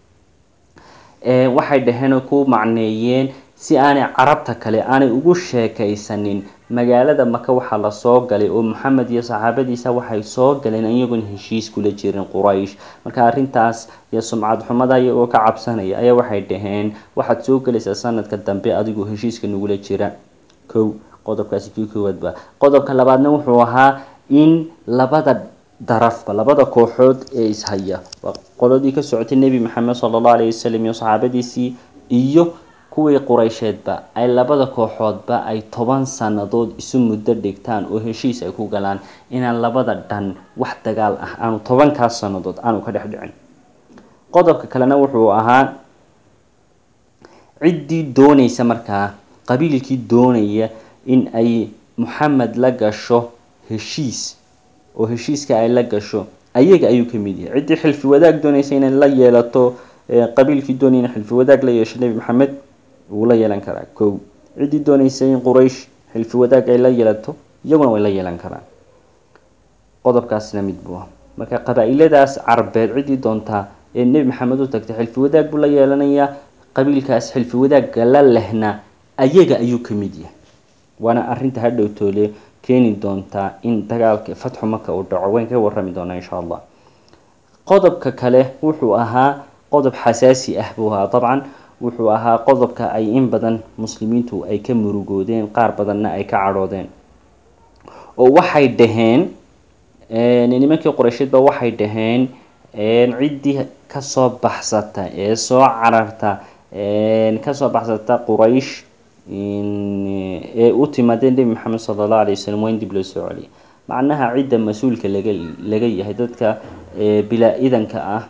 Speaker 1: waxay dhaheen oo ku macneeyeen si aanay carabta kale aanay ugu sheekaysanin magaalada maka waxaa lasoo galay oo maxamed iyo saxaabadiisa waxay soo galeen iyagoon heshiis kula jirin quraysh marka arrintaas iyo sumcad xumada iyagoo ka cabsanaya ayaa waxay dhaheen waxaad soo gelaysaa sanadka dambe adigoo heshiiska nagula jira kow qodobkaasi kii koowaad ba qodobka labaadna wuxuu ahaa in labada darafba labada kooxood ee ishaya waa qoladii ka socotay nebi maxamed sala allahu alayhi wasalam iyo saxaabadiisii iyo kuwii quraysheedba ay labada kooxoodba ay toban sannadood isu muddo dhigtaan oo heshiis ay ku galaan inaan labada dhan wax dagaal ah aanu tobankaas sannadood aanu ka dhex dhicin qodobka kalena wuxuu ahaa ciddii doonaysa markaa qabiilkii doonaya in ay maxamed la gasho heshiis oo heshiiska ay la gasho ayaga ayuu ka mid yahay ciddii xilfi wadaag doonaysa inay la yeelato qabiilkii doonaya in xilfi wadaag la yeesho nebi maxamed wuu la yeelan karaa kow ciddii doonaysa in quraysh xilfi wadaag ay la yeelato iyaguna way la yeelan karaan qodobkaasna mid buu ah marka qabaa-iladaas carbeed ciddii doontaa ee nebi maxamed u tagtay xilfi wadaag buu la yeelanayaa qabiilkaas xilfi wadaagga la lehna ayaga ayuu ka mid yahay waana arrinta hadhow toole keeni doontaa in dagaalka fatxu maka uu dhaco wayn ka warrami doonaa insha allah qodobka kale wuxuu ahaa qodob xasaasi ah buu ahaa dabcan wuxuu ahaa qodobka ay in badan muslimiintu ay ka murugoodeen qaar badanna ay ka cadhoodeen oo waxay dhaheen nimankii qoreysheedba waxay dhaheen ciddii kasoo baxsata ee soo cararta kasoo baxsata quraysh ee u timaadeen nebi maxamed sala allahu alay wasalam waa in dib loo soo celiya macnaha cidda mas-uulka laga laga yahay dadka bilaa idanka ah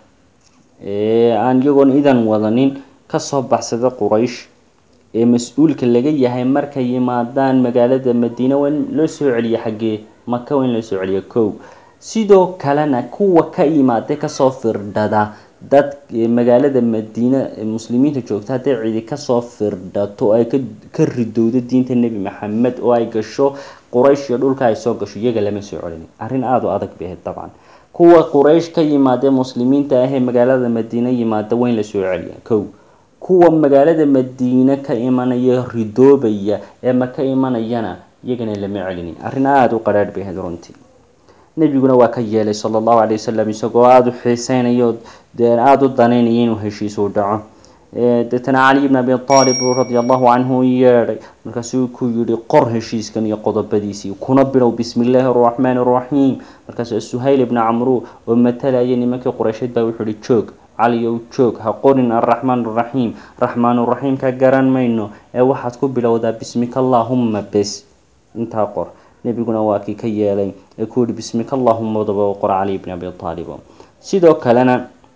Speaker 1: ee aan iyagoon idan wadanin kasoo baxsada quraysh ee mas-uulka laga yahay markay yimaadaan magaalada madiina waa in loo soo celiya xaggee maka waa in loo soo celiya kow sidoo kalena kuwa ka yimaada kasoo firdhada dad magaalada madiina muslimiinta joogta hadday cidi kasoo firdhato ay ka ridowdo diinta nebi maxamed oo ay gasho quraysh iyo dhulka ay soo gasho iyaga lama soo celin arrin aada u adag bay ahayd dabcan kuwa quraysh ka yimaada muslimiinta ah ee magaalada madiina yimaada waa in la soo celiya kow kuwa magaalada madiine ka imanaya ridoobaya ee maka imanayana iyagana lama celinin arrin aada u qadhaadh bay ahayd runtii nebiguna waa ka yeelay sala allahu calay wasalam isagoo aada u xiiseynayo dee aada u danaynaya inuu heshiisu dhaco deetana cali ibn abi aalib radi allahu canhu u yeedhay markaasuu ku yihi qor heshiiskan iyo qodobadiisii kuna bilow bismi illaahi araxmaani araxiim markaas suhayl ibna camru oo matalaya nimankii qureysheed baa wuxuu ihi joog caliyow joog ha qorin araxmaan araxiim raxmaanuraxiim ka garan mayno ee waxaad ku bilowdaa bismika allaahumma bes intaa qor nebiguna waa kii ka yeelay ee ku yihi bismika allahuma daba qor cali ibn abi aalib sidoo kalena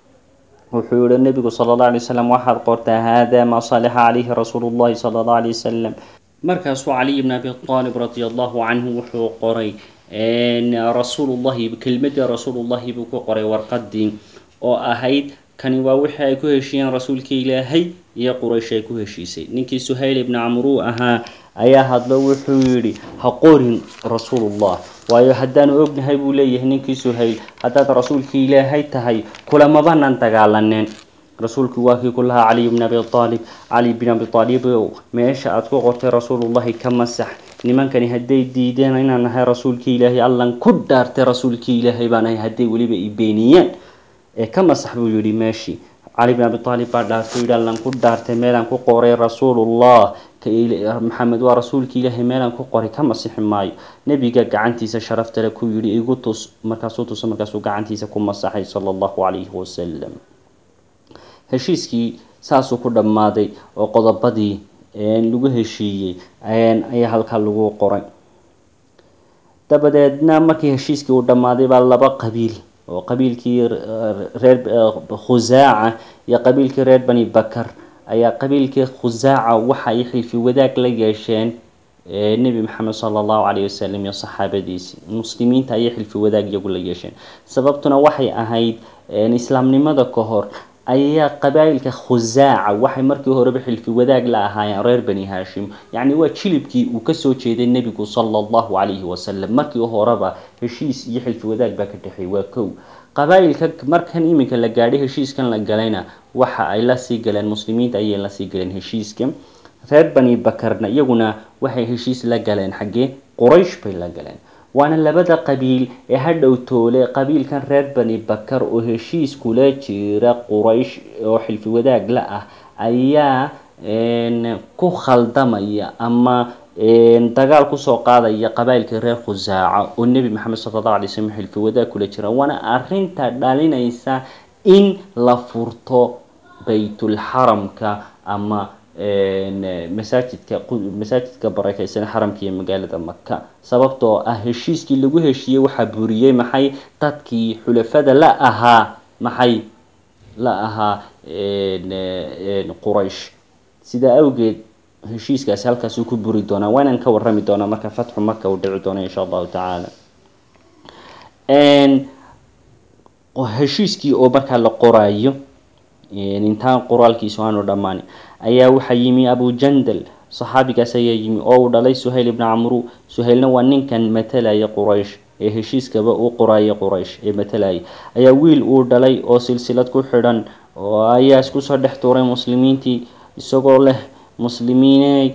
Speaker 1: wuxuu yihi nebigu sala allah alay wasalam waxaad qortaa haadaa maa salixa calayhi rasuulu llahi sala allah alay wasalam markaasuu caliy ibn abi aalib radi allahu canhu wuxuu qoray rasuulullahi kelmadii rasuulullahi buu ku qoray warqadii oo ahayd kani waa wixii ay ku heshiiyeen rasuulkii ilaahay iyo quraysh ay ku heshiisay ninkii suhayl ibni camruu ahaa ayaa hadlo wuxuu yidhi ha qorin rasuulullah waayo haddaanu ognahay buu leeyahay ninkii suhayl haddaad rasuulkii ilaahay tahay kulamabanan dagaalaneen rasuulku waa kii ku lahaa caliy bni abi aalib cali bin abi aalibow meesha aad ku qortay rasuulullahi ka masax nimankani hadday diideen inaan nahay rasuulkii ilaahay allan ku dhaartay rasuulkii ilaahay baan ahay hadday weliba i beeniyeen ee ka masax buu yihi meeshii cali bin abi aalib baa dhaartay yihi allan ku dhaartay meelaan ku qoray rasuulullah maxamed waa rasuulkii ilaahay meelaan ku qoray ka masixi maayo nebiga gacantiisa sharaftale ku yihi igu tus markaasuu tuso markaasuu gacantiisa ku masaxay sala allahu calayhi wasalam heshiiskii saasuu ku dhammaaday oo qodobadii lagu heshiiyey ayaa halkaa lagu qoray dabadeedna markii heshiiskii uu dhammaaday baa laba qabiil oo qabiilkii reer khusaaca iyo qabiilkii reer bani bakar ayaa qabiilkii khusaaca waxa ay xilfi wadaag la yeesheen nebi maxamed sala allahu calayhi wasalam iyo saxaabadiisii muslimiinta ayay xilfi wadaag iyagu la yeesheen sababtuna waxay ahayd islaamnimada ka hor ayaa qabaa'ilka khusaaca waxay markii horeba xilfi wadaag la ahaayeen reer bani haashim yacni waa jilibkii uu kasoo jeeday nebigu sala allahu calayhi wasalam markii horeba heshiis iyo xilfi wadaag baa ka dhexeey waa kow qabaa'ilka markan iminka la gaadhay heshiiskan la galayna waxa ay lasii galeen muslimiinta ayay lasii galeen heshiiska reer bani bakarna iyaguna waxay heshiis la galeen xaggee quraysh bay la galeen waana labada qabiil ee hadhow toole qabiilkan reer bani bakar oo heshiis kula jira quraysh oo xilfi wadaag la ah ayaa ku khaldamaya ama dagaal kusoo qaadaya qabailkii reer khusaaca oo nebi maxamed sala allahu alay slm xilfi wadaag kula jira waana arrinta dhalinaysa in la furto baytulxaramka ama masaajidka masaajidka barakeysan xaramka iyo magaalada maka sababtoo ah heshiiskii lagu heshiiyey waxaa buriyey maxay dadkii xulafada la ahaa maxay la ahaa quraysh sidaa awgeed heshiiskaasi halkaasuu ku buri doonaa waanaan ka warrami doonaa marka fatxu maka uu dhici doono insha allahu tacaala heshiiskii oo markaa la qoraayo intaan qoraalkiisu aanu dhammaan ayaa waxaa yimi abu jandal saxaabigaas ayaa yimi oo uu dhalay suhayl ibna camru suhaylna waa ninkan matalaya quraysh ee heshiiskaba u qoraya quraysh ee matalaya ayaa wiil uu dhalay oo silsilad ku xidhan oo ayaa isku soo dhex tuuray muslimiintii isagoo leh muslimiiney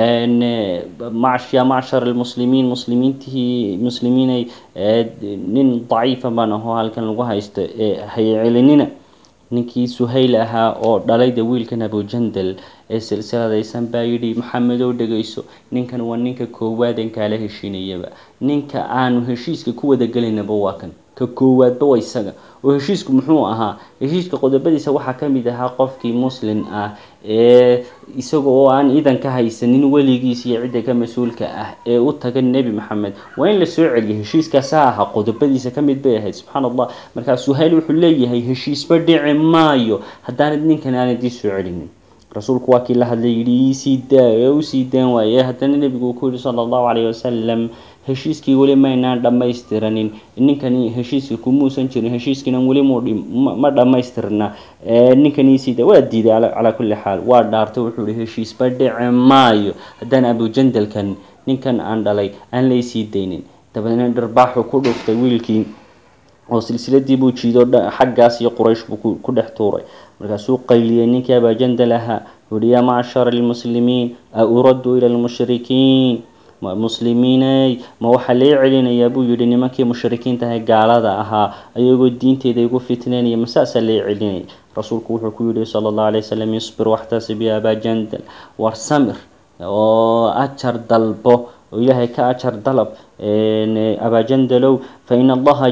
Speaker 1: ya macshar almuslimiin muslimiintii muslimiiney nin daciifa baan ahoo halkan lagu haysto ee haycelinina ninkii suhayl ahaa oo dhalayda wiilkan abujandal ee silsiladaysan baa yidhi maxamedow dhegayso ninkan waa ninka koowaadeen kaala heshiinayaba ninka aanu heshiiska ku wada gelaynaba waa kan ka koowaadba waa isaga oo heshiisku muxuu ahaa heshiiska qodobadiisa waxaa ka mid ahaa qofkii muslin ah ee isaga oo aan idan ka haysanin weligiis iyo cidda ka mas-uulka ah ee u taga nebi maxamed waa in la soo celiyo heshiiskaasaa ahaa qodobadiisa ka mid bay ahayd subxaana allah markaa suhayl wuxuu leeyahay heshiisba dhici maayo haddaanad ninkan aanad ii soo celinin rasuulku waa kii la hadlay yidhi iisii daa ee usii daan waaye haddana nebigu uu ku yihi sala allahu calayhi wasalam heshiiskii weli maynaan dhammaystiranin ninkani heshiiska kumuusan jirin heshiiskiina weli mma dhammaystirna ninkan iisii daa waa diiday calaa kulli xaal waa dhaartay wuxuu yihi heshiisba dhici maayo haddaan abujandalkan ninkan aan dhalay aan laysii daynin dabeedna dharbaaxu ku dhuftay wiilkii oo silsiladii buu jiido xaggaas iyo quraysh buu ku dhex tuuray markaasuu qayliyey ninkii abajandal ahaa wuhi yaa macshara almuslimiin a uraddu ila lmushrikiin muslimiiney ma waxaa lee celinayaa buu yihi nimankii mushrikiintahay gaalada ahaa ayagoo diinteeda igu fitneynaya masaasaa lee celinaya rasuulku wuxuu ku yihi sala allahu alay wasalam isbir waxtasib ya abajandal war samir oo ajar dalbo oo ilaahay ka ajar dalab abajandalow fa in allaha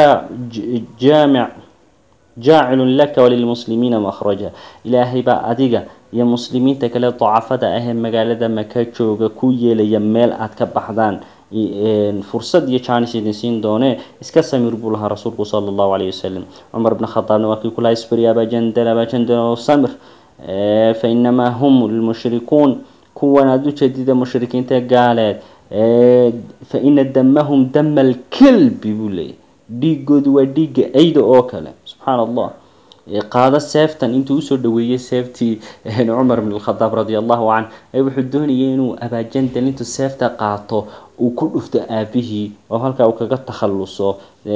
Speaker 1: jaamic jaacilun laka walilmuslimiina makhraja ilaahay baa adiga iyo muslimiinta kale dacafada ah ee magaalada maka jooga ku yeelaya meel aad ka baxdaan fursad iyo jaanis idin siin doonee iska samir buu lahaa rasuulku sala allahu calayhi wasalam cumar bna khadaabna waa kii ku lahaa isbiri abajandal abajandal oo samir fa inamaa hum lmushrikuun kuwan aada u jeedida mushrikiinta gaaleed fa ina damahum dama alkalbi buu leeyahy dhiigoodu waa dhiigga ayda oo kale subxaana allah qaado seeftan intuu usoo dhaweeyey seeftii cumar bn khadaab radi allahu canh ee wuxuu doonayay inuu abaajandal intuu seefta qaato uu ku dhufto aabihii oo halkaa uu kaga takhaluso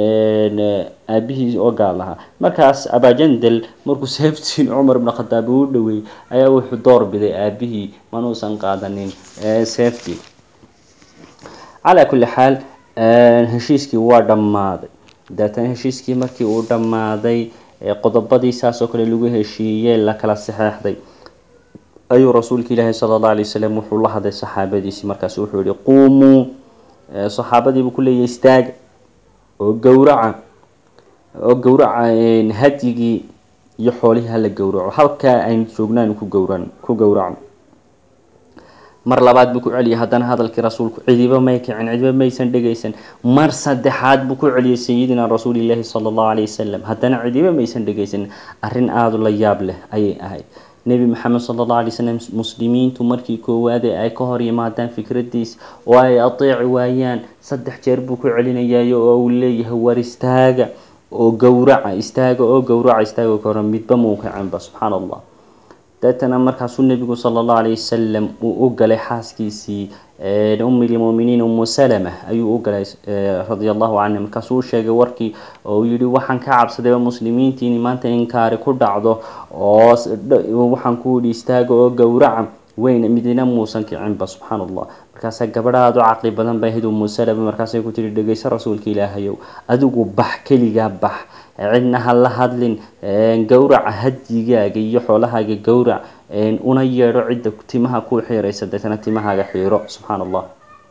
Speaker 1: aabihii oo gaal ahaa markaas abaajandal markuu seeftii cumar bn khadaab uu u dhaweeyey ayaa wuxuu door biday aabihii manuusan qaadanin seeftii calaa kulli xaal heshiiskii waa dhammaaday dabeetana heshiiskii markii uu dhammaaday qodobadii saas oo kale lagu heshiiyey la kala saxeexday ayuu rasuulka ilaahi sala allah alay wasalam wuxuu la hadlay saxaabadiisii markaas wuxuu yihi quumuu saxaabadiibuu ku leeyahy istaaga oo gowraca oo gowraca hadyigii iyo xoolihii hala gowraco halkaa aynu joognaan ku gowran ku gowracno mar labaad buu ku celiyay haddana hadalkii rasuulku cidiba may kicin cidiba maysan dhegaysan mar saddexaad buu ku celiyay sayidina rasuulilaahi sala allahu calayhi wasalam haddana cidiba maysan dhegaysan arrin aada la yaab leh ayay ahayd nebi maxamed sala allahu alay wasalam muslimiintu markii koowaade ay ka hor yimaadaan fikradiis oo ay ateeci waayaan saddex jeer buu ku celinayayo oo uu leeyahay war istaaga oo gowraca istaaga oo gowraca istaaga ka hore midba muu kacinba subxaana allah deetana markaasuu nebigu sala allahu alayh wasalam uu u galay xaaskiisii ummi lmuminiin umu salama ayuu u galay radia allahu canha markaasuu u sheegay warkii oo uu yihi waxaan ka cabsadayba muslimiintiini maanta inkaari ku dhacdo oo waxaan ku yihi istaaga oo gowraca weyn midina muusan kicinba subxaana allah markaasaa gabadha aada u caqli badan bay ahayd umu salama markaasay ku tihi dhegeyso rasuulka ilaahayow adigu bax keligaa bax cidna ha la hadlin gowraca hadyigaaga iyo xoolahaaga gowrac una yeedho cidda timaha ku xiiraysa deetana timahaaga xiiro subxaan allah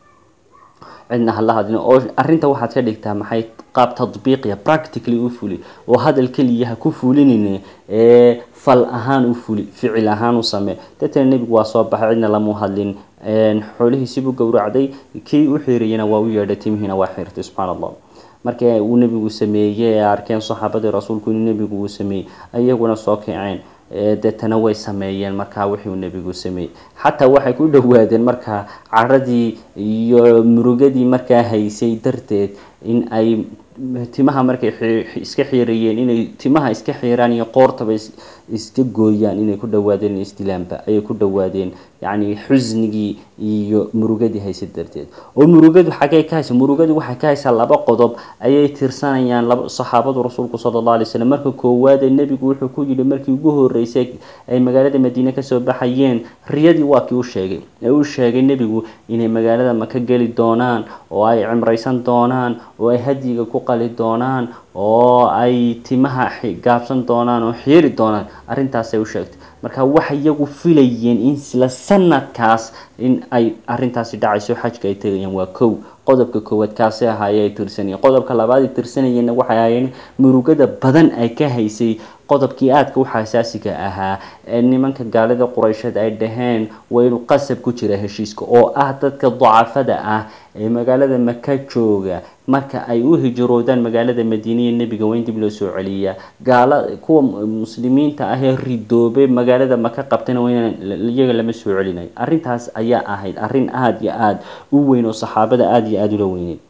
Speaker 1: cidna hala hadlin oo arrinta waxaad ka dhigtaa maxay qaab tadbiiqiya practically u fuli oo hadal keliya ha ku fulinine ee fal ahaan u fuli ficil ahaan u samee deetana nebigu waa soo baxay cidna lamu hadlin xoolihiisibuu gowracday kii u xiirayana waa u yeedhay timihiina waa xiirtay subxaan allah marka uu nebigu sameeyey ee arkeen saxaabadii rasuulku inuu nebigu uu sameeyey iyaguna soo kaceen deetana way sameeyeen markaa wixii uu nebigu sameeyey xataa waxay ku dhowaadeen markaa caradii iyo murugadii markaa haysay darteed in ay timaha markay iska xiirayeen inay timaha iska xiiraan iyo qoortaba iska gooyaan inay ku dhawaadeen isdilaanba ayay ku dhawaadeen yacni xusnigii iyo murugadii haysay darteed oo murugadu xaggay ka haysa murugadu waxay ka haysaa laba qodob ayay tirsanayaan laba saxaabadu rasuulku sala allah alay slam marka koowaade nebigu wuxuu ku yidhi markii ugu horreysay ay magaalada madiine kasoo baxayeen riyadii waa kii u sheegay ee uu sheegay nebigu inay magaalada maka geli doonaan oo ay cimraysan doonaan oo ay hadyiga ku qali doonaan oo ay timaha gaabsan doonaan oo xiiri doonaan arrintaasay u sheegtay marka waxay iyagu filayeen in isla sanadkaas in ay arrintaasi dhacayso xajka ay tegayaan waa kow qodobka koowaad kaasi ahaayee ay tirsanayeen qodobka labaad ay tirsanayeenna waxay ahaayeen murugada badan ay ka haysay qodobkii aadka u xasaasiga ahaa ee nimanka gaalida quraysheed ay dhaheen waynu qasab ku jira heshiiska oo ah dadka dacafada ah ee magaalada maka jooga marka ay u hijroodaan magaalada madiiniya nebiga waa in dib loo soo celiyaa gaala kuwa muslimiinta ah ee ridoobay magaalada maka qabtana waa inaan iyaga lama soo celinayo arrintaas ayaa ahayd arrin aada iyo aada u weyn oo saxaabada aada iyo aada ula weyneyd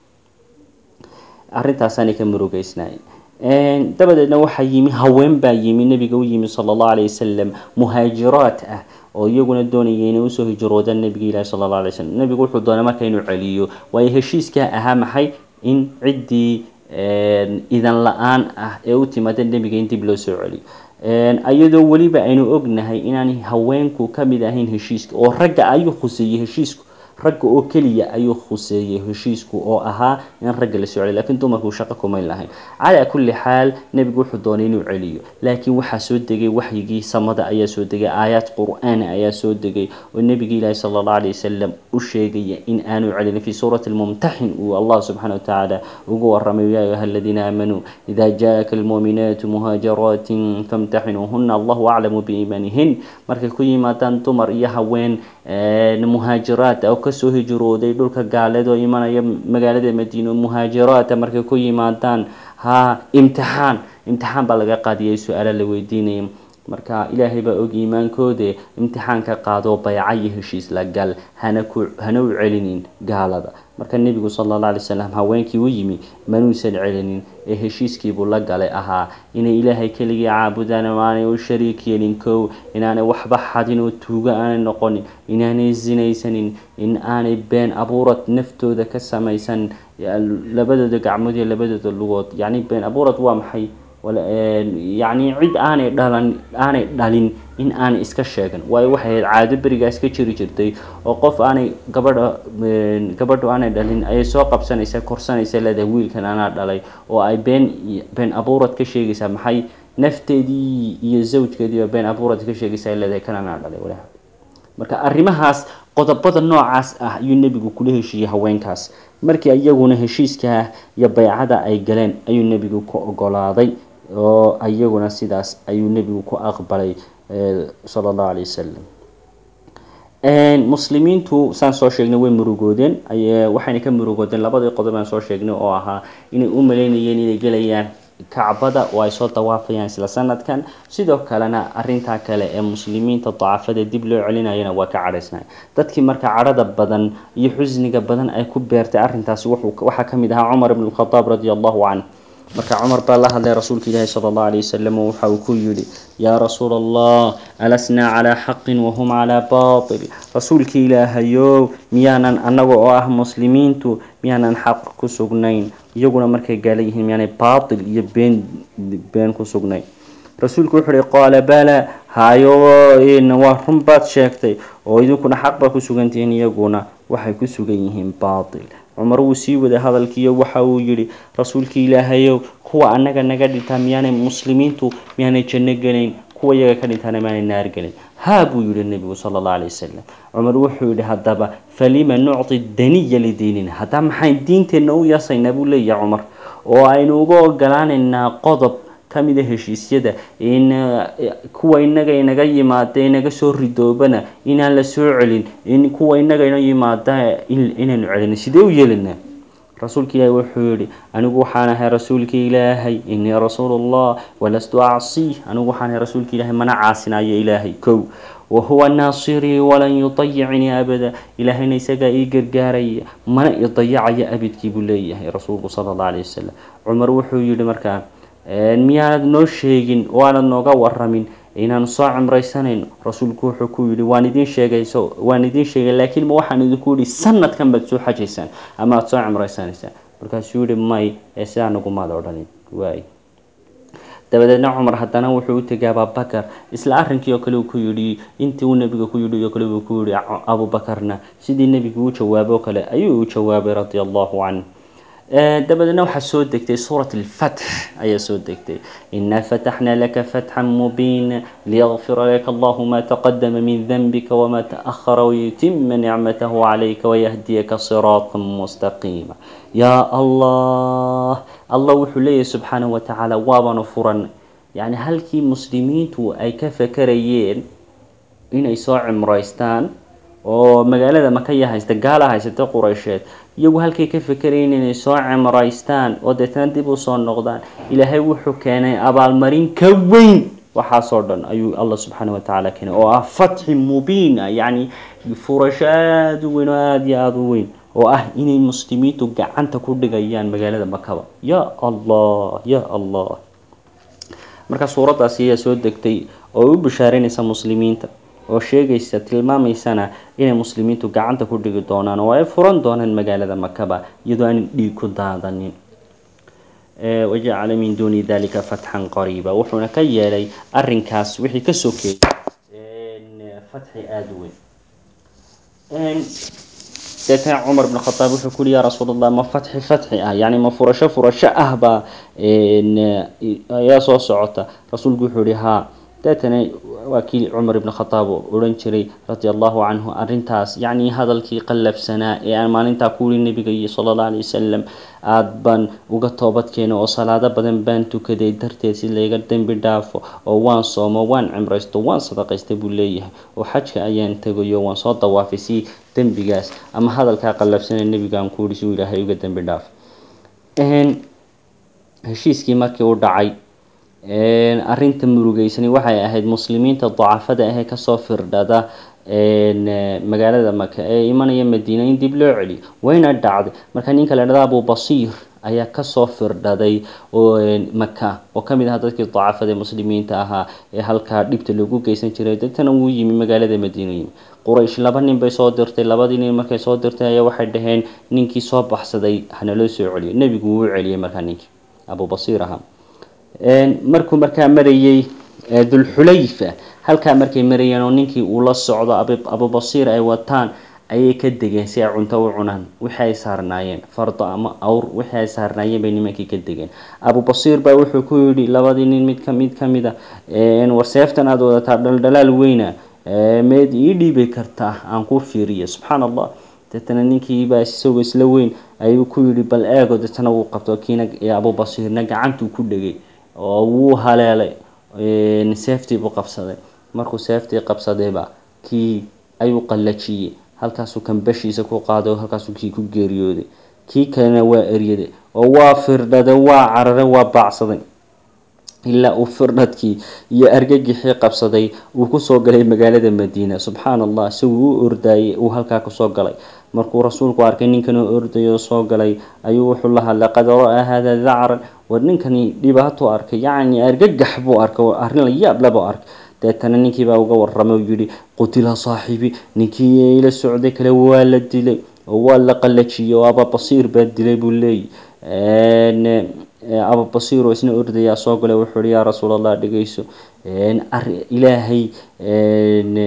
Speaker 1: arrintaasaanay ka murugeysnaayeen dabadeedna waxaa yimi haween baa yimi nebiga u yimi sala allahu alayh wasalam muhaajiraat ah oo iyaguna doonaya inay usoo hijroodaan nebiga ilahi sala alla alay slam nebigu wuxuu doonay marka inuu celiyo waayo heshiiskaa ahaa maxay in ciddii idan la-aan ah ee u timaada nebiga in dib loo soo celiyo iyadoo weliba aynu ognahay inaan haweenku ka mid ahayn heshiiska oo ragga ayuu khuseeyey heshiisku ragga oo keliya ayuu khuseeyey heshiisku oo ahaa in ragga la soo celiyo lakiin dumarku shaqo kumayn lahayn calaa kulli xaal nebigu wuxuu doonay inuu celiyo laakiin waxaa soo degay waxyigii samada ayaa soo degay aayaad qur-aan ayaa soo degay oo nebiga ilaahi sala allahu alayh wasalam u sheegaya in aanu celinin fii suurati lmumtaxin uu allah subxana wa tacaala ugu waramay yaa ayuha aladiina aamanuu ida jaaka almuuminaatu muhaajiraatin famtaxinuuhuna allahu aclamu biiimaanihin markay ku yimaadaan dumar iyo haween muhaajiraat oo kasoo hijrooday dhulka gaaleed oo imanaya magaalada madiina muhaajiraata markay ku yimaadaan ha imtixaan imtixaan baa laga qaadiyay su-aala la weydiinaya marka ilaahay baa og iimaankoode imtixaanka qaadoo bayca iyo heshiis la gal hana ku hana u celinin gaalada marka nebigu sala alla alay slam haweenkii u yimi manuusan celinin ee heshiiskiibuu la galay ahaa inay ilaahay keligii caabudaan oo aanay u shariik yeelin kow inaanay waxba xadin oo tuugo aanay noqonin inaanay sinaysanin in aanay been abuurad naftooda ka samaysan labadooda gacmood iyo labadooda lugood yacni been abuurad waa maxay yacni cid aanay dhalan aanay dhalin in aanay iska sheegan waayo waxay ahayd caado berigaas ka jiri jirtay oo qof aanay gabadha gabadhu aanay dhalin ayay soo qabsanaysa korsanaysa leedahay wiilkan anaa dhalay oo ay been been abuurad ka sheegaysaa maxay nafteedii iyo zawjkeediiba been abuurad ka sheegaysaa leedahay kan anaa dhalay walaha marka arrimahaas qodobada noocaas ah ayuu nebigu kula heshiiyey haweenkaas markii iyaguna heshiiskaa iyo baycada ay galeen ayuu nebigu ku ogolaaday oo iyaguna sidaas ayuu nebigu ku aqbalay sala allahu alay wasalam muslimiintu saan soo sheegnay way murugoodeen waxayna ka murugoodeen labadii qodob aan soo sheegnay oo ahaa inay u maleynayeen inay gelayaan kacbada oo ay soo dawaafayaan isla sanadkan sidoo kalena arintaa kale ee muslimiinta dacafada dib loo celinayana waa ka cadhaysnay dadkii marka cadhada badan iyo xusniga badan ay ku beertay arrintaasi waxaa ka mid ahaa cumar ibn lkhadaab radi allahu canh marka cumar baa la hadlay rasuulka ilaahi sala allahu alayh wasalam oo waxa uu ku yidhi yaa rasuula allah alasnaa calaa xaqin wahum calaa baatil rasuulka ilaahayow miyaanan annaga oo ah muslimiintu miyaanan xaq ku sugnayn iyaguna markay gaala yihiin miyaanay baatil iyo been been ku sugnayn rasuulku wuxuu uhi qaala bala hayo waa run baad sheegtay oo idinkuna xaq baa ku sugantihiin iyaguna waxay ku sugan yihiin baatil cumar wuu sii waday hadalkiiyo waxa uu yidhi rasuulkii ilaahayow kuwa annaga naga dhintaa miyaanay muslimiintu miyaanay janno gelayn kuwa iyaga ka dhintaana miyaanay naar gelayn haa buu yidhi nebigu sala allah alay wasalam cumar wuxuu yidhi haddaba falima nucti daniya lidiinina haddaa maxayn diinteenna u yasaynaa buu leeyahay cumar oo aynu uga ogolaanaynaa qodob ka mida heshiisyada in kuwa inaga inaga yimaada inaga soo ridoobana inaan la soo celin in kuwa inaga ina yimaada inaynu celino sidee u yeelanaa rasuulka ilaahi wuxuu yihi anigu waxaan ahay rasuulka ilaahay inii rasuulullah walastu acsi anigu waxaan ahay rasuulka ilaahay mana caasinayo ilaahay kow wahuwa naasirii walan yudayicnii abada ilaahayna isagaa ii gargaaraya mana i dayacayo abidkii buu leeyahay rasuulku sala allah alay wasalam cumar wuxuu yihi markaa miyaanad noo sheegin oo aanad nooga waramin inaanu soo cimraysanayno rasuulku wuxuu ku yidhi waan idiin sheegay so waan idiin sheegay laakiin ma waxaan idinku yidhi sanadkan baad soo xajaysaan ama aada soo cimraysanaysaan markaasuu yihi may ee sidaa nagumaad odhanin waay dabadeedna cumar haddana wuxuu u tegay ababakar isla arrinkii oo kale uu ku yidhi intii uu nebiga ku yidhi oo kale uu ku yidhi abubakarna sidii nebigu u jawaabay oo kale ayuu u jawaabay radia allahu canh dabadeedna waxaa soo degtay suurat alfatx ayaa soo degtay inaa fataxna laka fatxan mubiina liyakfira laka allahu ma taqadama min danbika wama taahara wayutima nicmatahu calayka wayahdiyaka siraata mustaqiima yaa allah allah wuxuu leeyahay subxaanahu watacaala waabanu furan yacni halkii muslimiintu ay ka fakarayeen inay soo cimraystaan oo magaalada makaya haysta gaala haysata quraysheed iyagu halkay ka fakerayeen inay soo cimraystaan oo deetana dib u soo noqdaan ilaahay wuxuu keenay abaalmarin ka weyn waxaasoo dhan ayuu allah subxaana watacaala keenay oo ah fatxi mubiina yacni furasho aada u weyn oo aada iyo aada u weyn oo ah inay muslimiintu gacanta ku dhigayaan magaalada makaba ya allah ya allah marka suuraddaasi ayaa soo degtay oo u bishaareynaysa muslimiinta oo sheegaysa tilmaamaysana inay muslimiintu gacanta ku dhigi doonaan oo ay furan doonaan magaalada makaba iyadoo aan dhiig ku daadanin wajacala min duuni dalika fatxan qariiba wuxuuna ka yeelay arinkaas wixii ka sokeeyay fatxi aada u weyn deetana cumar bn khataab wuxuu ku yihi yaa rasuul allah ma fatxi fatxi ah yani ma furasho furasho ah baa ayaa soo socota rasuulku wuxuu yihi haa deetana waa kii cumar ibn khataab odhan jiray radia allahu canhu arintaas yacni hadalkii qallafsanaa ee aan maalintaa ku yihi nabiga iyo sala allah alay wasalam aada baan uga toobadkeena oo salaado badan baan tukaday darteed si layga dembi dhaafo oo waan soomo waan cimraysto waan sadaqaystay buu leeyahay oo xajka ayaan tegayo waan soo dawaafay si dembigaas ama hadalkaa qallafsanee nabigaan ku yihi si uu ilaahay uga dembi dhaafo heshiiskii markii u dhacay arinta murugeysani waxay ahayd muslimiinta dacafada ahee kasoo firdhada magaalada maka ee imanaya madiina in dib loo celiyo wayna dhacday marka ninka la dhahda abu basiir ayaa kasoo firdhaday maka oo kamid aha dadkii dacafada muslimiinta ahaa ee halkaa dhibta lagu geysan jiray dadtana wuu yimi magaalada madiina yimi quraysh laba nin bay soo dirtay labadii nin markay soo dirtay ayaa waxay dhaheen ninkii soo baxsaday hanaloo soo celiyo nebigu wuu celiyay markaa ninkii abu basiir ahaa markuu markaa marayay dulxulayfa halkaa markay marayeen oo ninkii uu la socdo abubasiir ay wataan ayay ka degeen si ay cunto u cunaan wixii ay saarnaayeen fardo ama awr wixii ay saarnaayeen bay nimankii ka degeen abubasiir baa wuxuu ku yidhi labadii nin mid mid ka mid a war seeftan aada wadataa dhaldhalaal weyna meed ii dhiibi kartaa aan ku fiiriyo subxaana allah deetana ninkiibaa isagoo isla weyn ayuu ku yidhi bal eego deetana wuu qabto kiina abubasiirna gacantuu ku dhegay oo wuu haleelay seeftii buu qabsaday markuu seeftii qabsadayba kii ayuu qallajiyey halkaasuu kambashiisa ku qaaday oo halkaasuu kii ku geeriyooday kii kalena waa eryaday oo waa firdhaday waa cararay waa baacsaday ilaa uu firdhadkii iyo argagixii qabsaday uu kusoo galay magaalada madiina subxaana allah isaguu u ordaayay uu halkaa kusoo galay markuu rasuulku arkay ninkan oo ordayo soo galay ayuu wuxuu la hadlay qad ra-aa hada dacran war ninkani dhibaatuu arkay yacni argagax buu arkay arrin la yaab leh buu arkay deetana ninkiibaa uga waramay oo yidhi qutila saaxibi ninkii ila socday kale waa la dilay oo waa la qallajiyey oo ababasiir baa dilay buu leeyay ababasiir oo isna ordayaa soo galay wuxuu yihi yaa rasuul allah dhegeyso ilaahay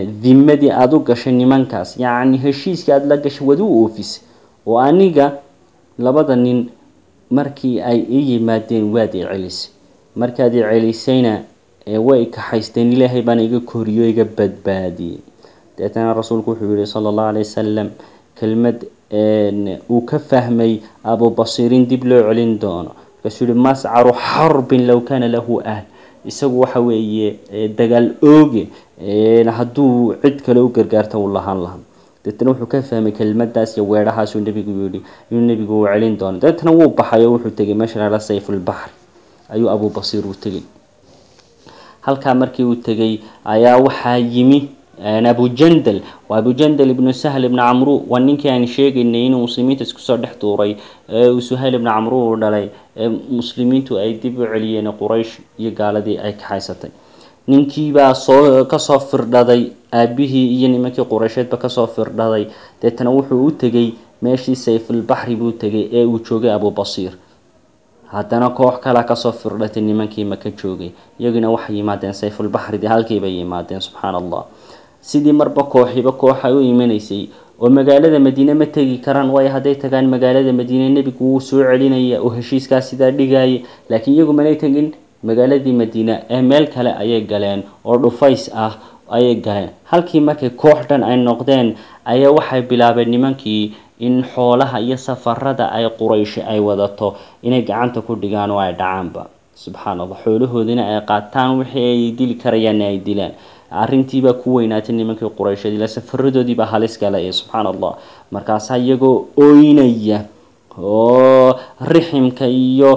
Speaker 1: dimadii aada u gashay nimankaas yacni heshiiskii aada la gashay waad u oofisay oo aniga labada nin markii ay ii yimaadeen waad i celisay markaad i celisayna way kaxaysteen ilaahay baana iga koriyo iga badbaadiyey deetana rasuulku wuxuu yihi sala allahu alay wasalam kelmad uu ka fahmay abubasiir in dib loo celin doono markaasuu yihi mascaru xarbin low kana lahu ahl isagu waxa weeye dagaal ooge hadduu cid kale u gargaarta uu lahaan lahaa deetana wuxuu ka fahmay kelmadaas iyo weedhahaasuu nebigu yihi inuu nebigu uu celin doono deetana wuu baxay oo wuxuu tegay meesha lala sayfulbaxri ayuu abubasiir uu tegay halkaa markii uu tegay ayaa waxaa yimi abujandal waa abujandal ibnu sahl ibni camru waa ninkii aan sheegaynay inuu muslimiinta isku soo dhex tuuray uu suhayl ibni camru uu dhalay muslimiintu ay dib u celiyeen quraysh iyo gaaladii ay kaxaysatay ninkiibaa soo kasoo firdhaday aabihii iyo nimankii qureysheedba kasoo firdhaday deetana wuxuu u tegay meeshii sayfulbaxri buu tegay ee uu joogay abubasiir haddana koox kalea kasoo firdhatay nimankii maka joogay iyagina waxay yimaadeen sayfulbaxridii halkiibay yimaadeen subxaana allah sidii marba kooxiba kooxa u imanaysay oo magaalada madiine ma tegi karaan waayo hadday tagaan magaalada madiine nebigu wuu soo celinaya oo heshiiskaas sidaa dhigaya laakiin iyagu manay tegin magaaladii madiine ee meel kale ayay galeen oo dhufays ah ayay galeen halkii markay koox dhan ay noqdeen ayaa waxay bilaabeen nimankii in xoolaha iyo safarada ay qurayshi ay wadato inay gacanta ku dhigaan oo ay dhacaanba subxaana allah xoolahoodina ay qaataan wixii ay dili karayaanna ay dilaan arrintiibaa ku weynaatay nimankii quraysheed ila safaradoodiibaa halis gala ee subxaana allah markaasaa iyagoo ooynaya oo riximka iyo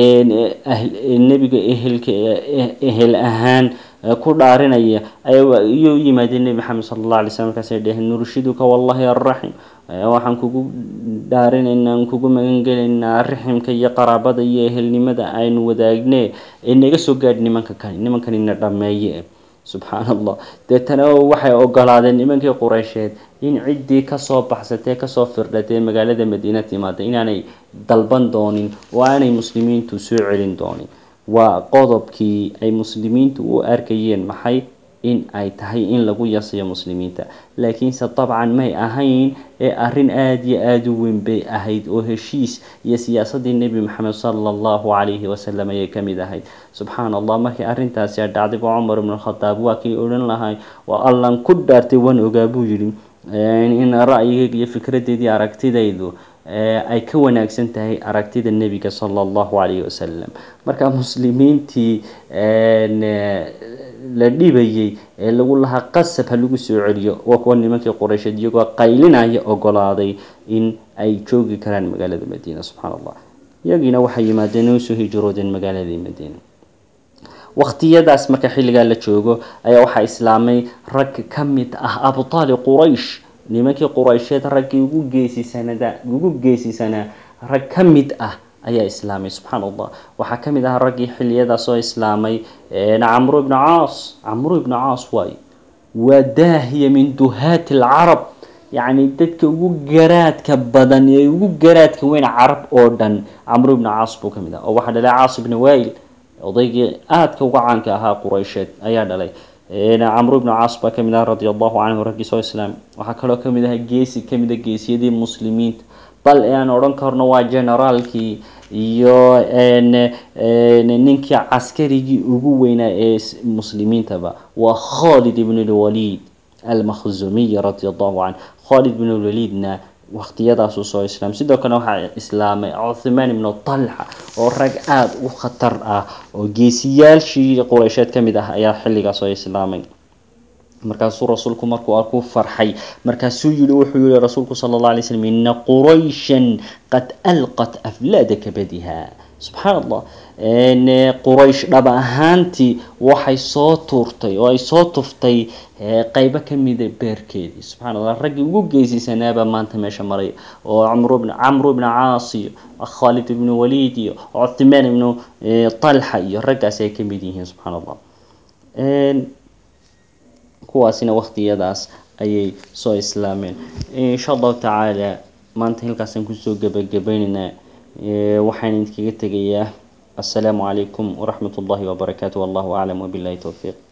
Speaker 1: nebiga ehelka ehel ahaan ku dhaarinaya ayay u yimaadeen nebi maxamed sala allah alay slam markaasay dheheen nurshiduka wallahi arraxim waxaan kugu dhaarinaynaa aan kugu magangelaynaa riximka iyo qaraabada iyo ehelnimada aynu wadaagne ee naga soo gaadh nimanka kani nimankanina dhameeye subxaana allah deetana waxay ogolaadeen nimankii qureysheed in ciddii kasoo baxsatee kasoo firdhatee magaalada madiina timaada inaanay dalban doonin oo aanay muslimiintu soo celin doonin waa qodobkii ay muslimiintu u arkayeen maxay in ay tahay in lagu yasiyo muslimiinta laakiinse dabcan may ahayn ee arrin aada iyo aada u weyn bay ahayd oo heshiis iyo siyaasadii nebi maxamed sala allahu calayhi wasalam ayay ka mid ahayd subxaana allah markii arrintaasi a dhacday ba cumar ibnu khadaab waa kii odhan lahay waa allan ku dhaartay waan ogaa buu yidhi in ra'yigayga iyo fikradeedii aragtidaydu ay ka wanaagsan tahay aragtida nebiga sala allahu calayhi wasalam marka muslimiintii la dhibayay ee lagu lahaa qasab ha lagu soo celiyo waa kuwa nimankii qureysheed iyagoo qaylinaya ogolaaday in ay joogi karaan magaalada madiina subxaana allah iyagiina waxay yimaadeen oo usoo hijroodeen magaaladii madiina waqtiyadaas marka xilligaa la joogo ayaa waxaa islaamay rag ka mid ah abtaali quraysh nimankii quraysheed raggii ugu geesisanada ugu geesisanaa rag ka mid ah ayaa islaamay subxaana allah waxaa ka mid ah raggii xiliyadaas oo islaamay camru ibnu caas camru ibnu caas waayo waa daahiya min duhaati alcarab yacni dadka ugu garaadka badan ee ugu garaadka weyn carab oo dhan camru ibnu caas buu ka mid ah oo waxaa dhalay caas ibnu wail odaygii aadka uga caanka ahaa quraysheed ayaa dhalay camru ibnu caas baa kamid ah radia allahu canhu raggii soo islaamay waxaa kaloo kamid ah geesi kamid a geesiyadii muslimiinta bal ee aan odhan karno waa generaalkii iyo ninkii caskarigii ugu weynaa ee muslimiintaba waa khalid ibn lwaliid almakhzumiy radia allahu canh khalid ibn lwaliidna waqtiyadaasuu soo islaamay sidoo kale waxaa islaamay cuthmaan ibnu talxa oo rag aada u khatar ah oo geesiyaashii qureysheed ka mid ah ayaa xilligaas soo islaamay markaasuu rasuulku markuu arkuu farxay markaasuu yihi wuxuu yihi rasuulku sala alla alay slam ina qurayshan qad alqat aflaada kabadiha subxaana allah quraysh dhab ahaantii waxay soo tuurtay oo ay soo tuftay qeybo kamida beerkeedii subxana allah raggii ugu geysisanaabaa maanta meesha maray oo camru bn camru ibnu caas iyo khalid ibnu waliid iyo cuthmaan ibnu talxa iyo raggaasi ay kamid yihiin subxaana allah kuwaasina waqtiyadaas ayay soo islaameen insha allahu tacaala maanta halkaasaan kusoo gebagabaynaynaa waxaan idinkaga tegayaa السلام عليكم ورحمة الله وبركاته والله أعلم وبالله توفيق